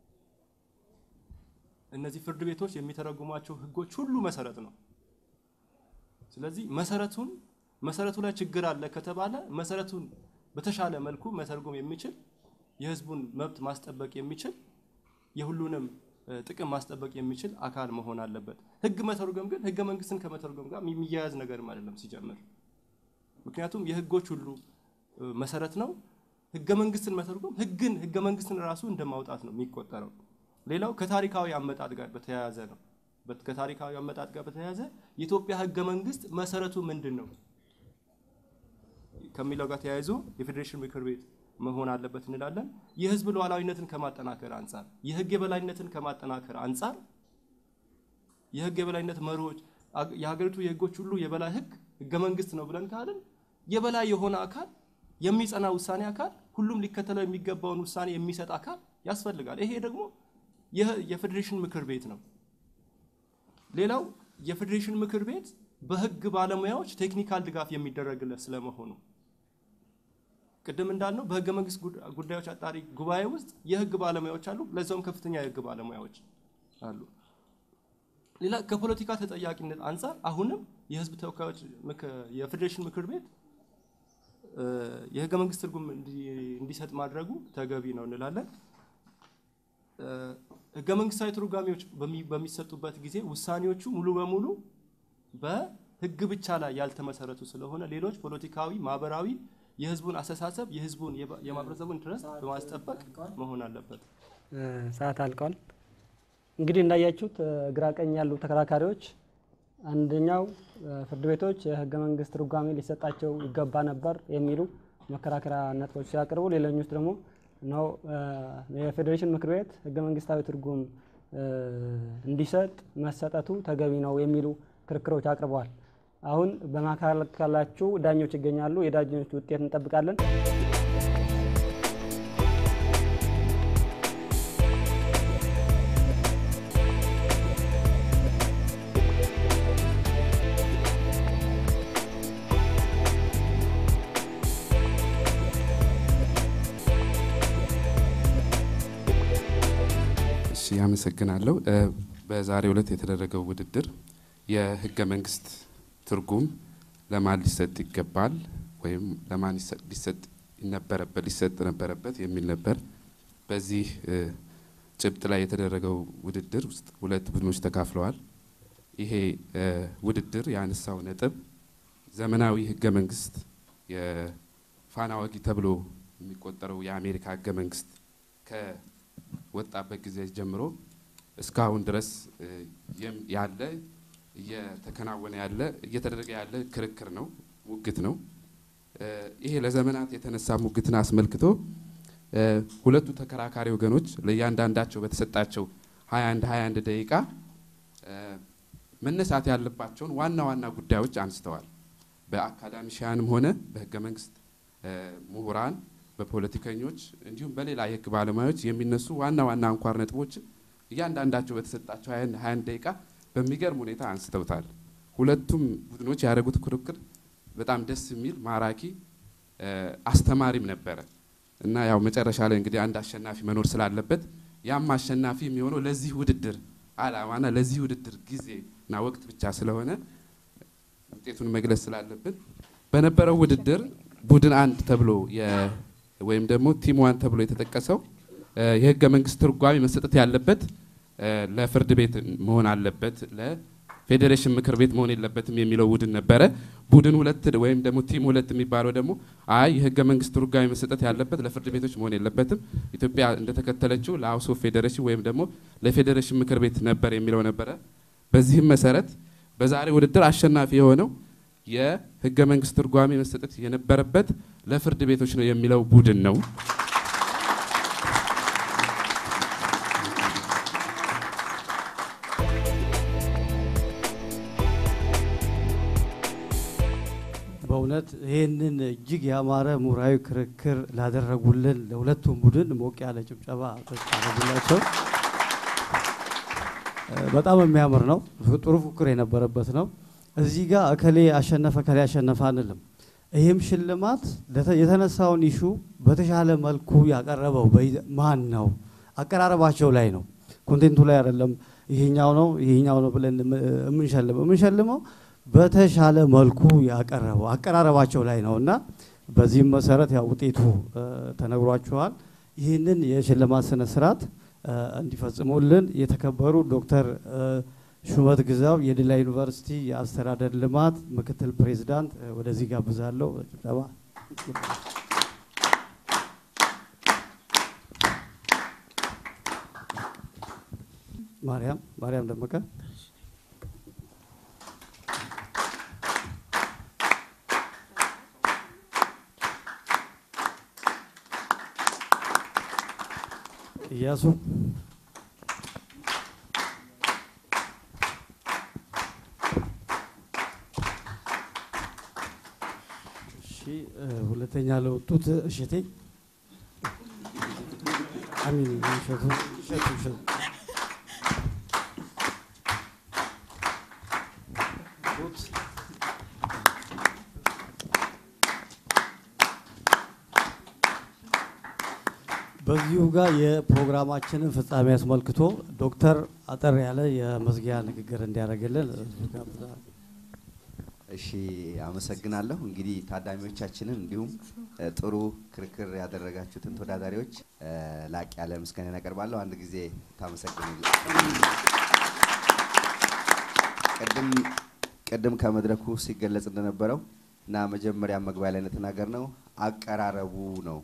እነዚህ ፍርድ ቤቶች የሚተረጉሟቸው ህጎች ሁሉ መሰረት ነው። ስለዚህ መሰረቱን መሰረቱ ላይ ችግር አለ ከተባለ መሰረቱን በተሻለ መልኩ መተርጎም የሚችል የህዝቡን መብት ማስጠበቅ የሚችል የሁሉንም ጥቅም ማስጠበቅ የሚችል አካል መሆን አለበት። ህግ መተርጎም ግን ህገ መንግስትን ከመተርጎም ጋር የሚያያዝ ነገርም አይደለም ሲጀምር። ምክንያቱም የህጎች ሁሉ መሰረት ነው። ህገ መንግስትን መተርጎም ህግን ህገ መንግስትን ራሱ እንደማውጣት ነው የሚቆጠረው። ሌላው ከታሪካዊ አመጣጥ ጋር በተያያዘ ነው። ከታሪካዊ አመጣጥ ጋር በተያያዘ የኢትዮጵያ ህገ መንግስት መሰረቱ ምንድን ነው ከሚለው ጋር ተያይዞ የፌዴሬሽን ምክር ቤት መሆን አለበት እንላለን። የህዝብ ሉዓላዊነትን ከማጠናከር አንጻር፣ የህግ የበላይነትን ከማጠናከር አንጻር የህግ የበላይነት መሪዎች የሀገሪቱ የህጎች ሁሉ የበላይ ህግ ህገ መንግስት ነው ብለን ካልን የበላይ የሆነ አካል የሚጸና ውሳኔ አካል ሁሉም ሊከተለው የሚገባውን ውሳኔ የሚሰጥ አካል ያስፈልጋል። ይሄ ደግሞ የፌዴሬሽን ምክር ቤት ነው። ሌላው የፌዴሬሽን ምክር ቤት በህግ ባለሙያዎች ቴክኒካል ድጋፍ የሚደረግለት ስለመሆኑ ቅድም እንዳልነው በህገ መንግስት ጉዳዮች አጣሪ ጉባኤ ውስጥ የህግ ባለሙያዎች አሉ። ለዛውም ከፍተኛ የህግ ባለሙያዎች አሉ። ሌላ ከፖለቲካ ተጠያቂነት አንጻር አሁንም የህዝብ ተወካዮች የፌዴሬሽን ምክር ቤት የህገ መንግስት ትርጉም እንዲሰጥ ማድረጉ ተገቢ ነው እንላለን። ህገ መንግስታዊ ትርጓሜዎች በሚሰጡበት ጊዜ ውሳኔዎቹ ሙሉ በሙሉ በህግ ብቻ ላይ ያልተመሰረቱ ስለሆነ ሌሎች ፖለቲካዊ፣ ማህበራዊ የህዝቡን አስተሳሰብ የህዝቡን የማህበረሰቡን ኢንትረስት በማስጠበቅ መሆን አለበት። ሰዓት አልቀዋል። እንግዲህ እንዳያችሁት ግራ ቀኝ ያሉ ተከራካሪዎች አንደኛው ፍርድ ቤቶች የህገ መንግስት ትርጓሜ ሊሰጣቸው ይገባ ነበር የሚሉ መከራከሪያ ነጥቦች ሲያቀርቡ፣ ሌሎኞች ደግሞ ነው የፌዴሬሽን ምክር ቤት ህገ መንግስታዊ ትርጉም እንዲሰጥ መሰጠቱ ተገቢ ነው የሚሉ ክርክሮች አቅርበዋል። አሁን በመካከላችሁ ዳኞች ይገኛሉ። የዳኞች ውጤት እንጠብቃለን። እሺ፣ አመሰግናለሁ። በዛሬው ዕለት የተደረገው ውድድር የህገ መንግስት ትርጉም ለማን ሊሰጥ ይገባል ወይም ለማን ሊሰጥ ነበረበት ሊሰጥ ነበረበት የሚል ነበር። በዚህ ጭብጥ ላይ የተደረገው ውድድር ውስጥ ሁለት ቡድኖች ተካፍለዋል። ይሄ ውድድር ያነሳው ነጥብ ዘመናዊ ህገ መንግስት የፋና ወጊ ተብሎ የሚቆጠረው የአሜሪካ ህገ መንግስት ከወጣበት ጊዜ ጀምሮ እስካሁን ድረስ ያለ እየተከናወነ ያለ እየተደረገ ያለ ክርክር ነው፣ ሙግት ነው። ይሄ ለዘመናት የተነሳ ሙግትን አስመልክቶ ሁለቱ ተከራካሪ ወገኖች ለእያንዳንዳቸው በተሰጣቸው 21 21 ደቂቃ መነሳት ያለባቸውን ዋና ዋና ጉዳዮች አንስተዋል። በአካዳሚሽያንም ሆነ በህገ መንግስት ምሁራን፣ በፖለቲከኞች እንዲሁም በሌላ የህግ ባለሙያዎች የሚነሱ ዋና ዋና አንኳር ነጥቦችን እያንዳንዳቸው በተሰጣቸው 21 ደቂቃ በሚገርም ሁኔታ አንስተውታል። ሁለቱም ቡድኖች ያደረጉት ክርክር በጣም ደስ የሚል ማራኪ፣ አስተማሪም ነበረ እና ያው መጨረሻ ላይ እንግዲህ አንድ አሸናፊ መኖር ስላለበት ያም አሸናፊ የሚሆነው ለዚህ ውድድር አላማና ለዚህ ውድድር ጊዜ እና ወቅት ብቻ ስለሆነ ውጤቱን መግለጽ ስላለብን በነበረው ውድድር ቡድን አንድ ተብሎ ወይም ደግሞ ቲም ዋን ተብሎ የተጠቀሰው የህገ መንግስት ትርጓሜ መሰጠት ያለበት ለፍርድ ቤት መሆን አለበት፣ ለፌዴሬሽን ምክር ቤት መሆን የለበትም የሚለው ቡድን ነበረ። ቡድን ሁለት ወይም ደግሞ ቲም ሁለት የሚባለው ደግሞ አይ የህገ መንግስት ትርጓሜ መሰጠት ያለበት ለፍርድ ቤቶች መሆን የለበትም፣ ኢትዮጵያ እንደተከተለችው ለሀውስ ኦፍ ፌዴሬሽን ወይም ደግሞ ለፌዴሬሽን ምክር ቤት ነበር የሚለው ነበረ። በዚህም መሰረት በዛሬ ውድድር አሸናፊ የሆነው የህገ መንግስት ትርጓሜ መሰጠት የነበረበት ለፍርድ ቤቶች ነው የሚለው ቡድን ነው። በእውነት ይህንን እጅግ ያማረ ምሁራዊ ክርክር ላደረጉልን ለሁለቱም ቡድን ሞቅ ያለ ጭብጨባ ታደረጉላቸው። በጣም የሚያምር ነው። ጥሩ ፉክር የነበረበት ነው። እዚህ ጋር እከሌ አሸነፈ እከሌ አሸነፈ አንልም። ይህም ሽልማት የተነሳውን ኢሹ በተሻለ መልኩ ያቀረበው ማን ነው? አቀራረባቸው ላይ ነው። ኮንቴንቱ ላይ አይደለም። ይሄኛው ነው ይሄኛው ነው ብለን የምንሸልመው የምንሸልመው በተሻለ መልኩ ያቀረበው አቀራረባቸው ላይ ነው እና በዚህም መሰረት ያው ውጤቱ ተነግሯችኋል። ይህንን የሽልማት ስነ ስርዓት እንዲፈጽሙልን የተከበሩ ዶክተር ሹመት ግዛው የዲላ ዩኒቨርሲቲ የአስተዳደር ልማት ምክትል ፕሬዚዳንት ወደዚህ ጋብዛለሁ። ጭብጨባ ማርያም ማርያም ደመቀ እያሱ እሺ ሁለተኛ ለወጡት እሸቴ አሚን እሸቱ እሸቱ እሸቱ በዚሁ ጋር የፕሮግራማችንን ፍጻሜ አስመልክቶ ዶክተር አጠር ያለ የመዝጊያ ንግግር እንዲያደርግልን እሺ አመሰግናለሁ። እንግዲህ ታዳሚዎቻችንን እንዲሁም ጥሩ ክርክር ያደረጋችሁትን ተወዳዳሪዎች ላቅ ያለ ምስጋና ያቀርባለሁ። አንድ ጊዜ ታመሰግኑ። ቅድም ቅድም ከመድረኩ ሲገለጽ እንደነበረው እና መጀመሪያ መግቢያ ላይ እንደተናገር ነው አቀራረቡ ነው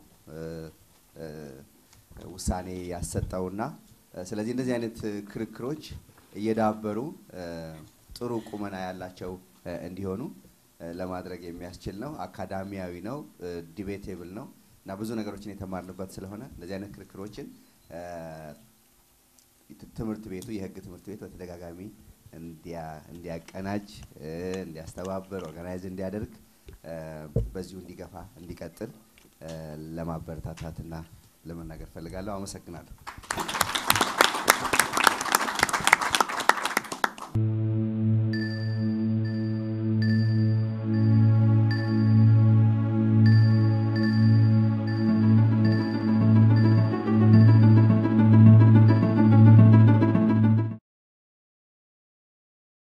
ውሳኔ ያሰጠውና ስለዚህ እንደዚህ አይነት ክርክሮች እየዳበሩ ጥሩ ቁመና ያላቸው እንዲሆኑ ለማድረግ የሚያስችል ነው። አካዳሚያዊ ነው፣ ዲቤቴብል ነው እና ብዙ ነገሮችን የተማርንበት ስለሆነ እንደዚህ አይነት ክርክሮችን ትምህርት ቤቱ የህግ ትምህርት ቤት በተደጋጋሚ እንዲያቀናጅ፣ እንዲያስተባበር፣ ኦርጋናይዝ እንዲያደርግ በዚሁ እንዲገፋ እንዲቀጥል ለማበረታታትና ለመናገር ፈልጋለሁ። አመሰግናለሁ።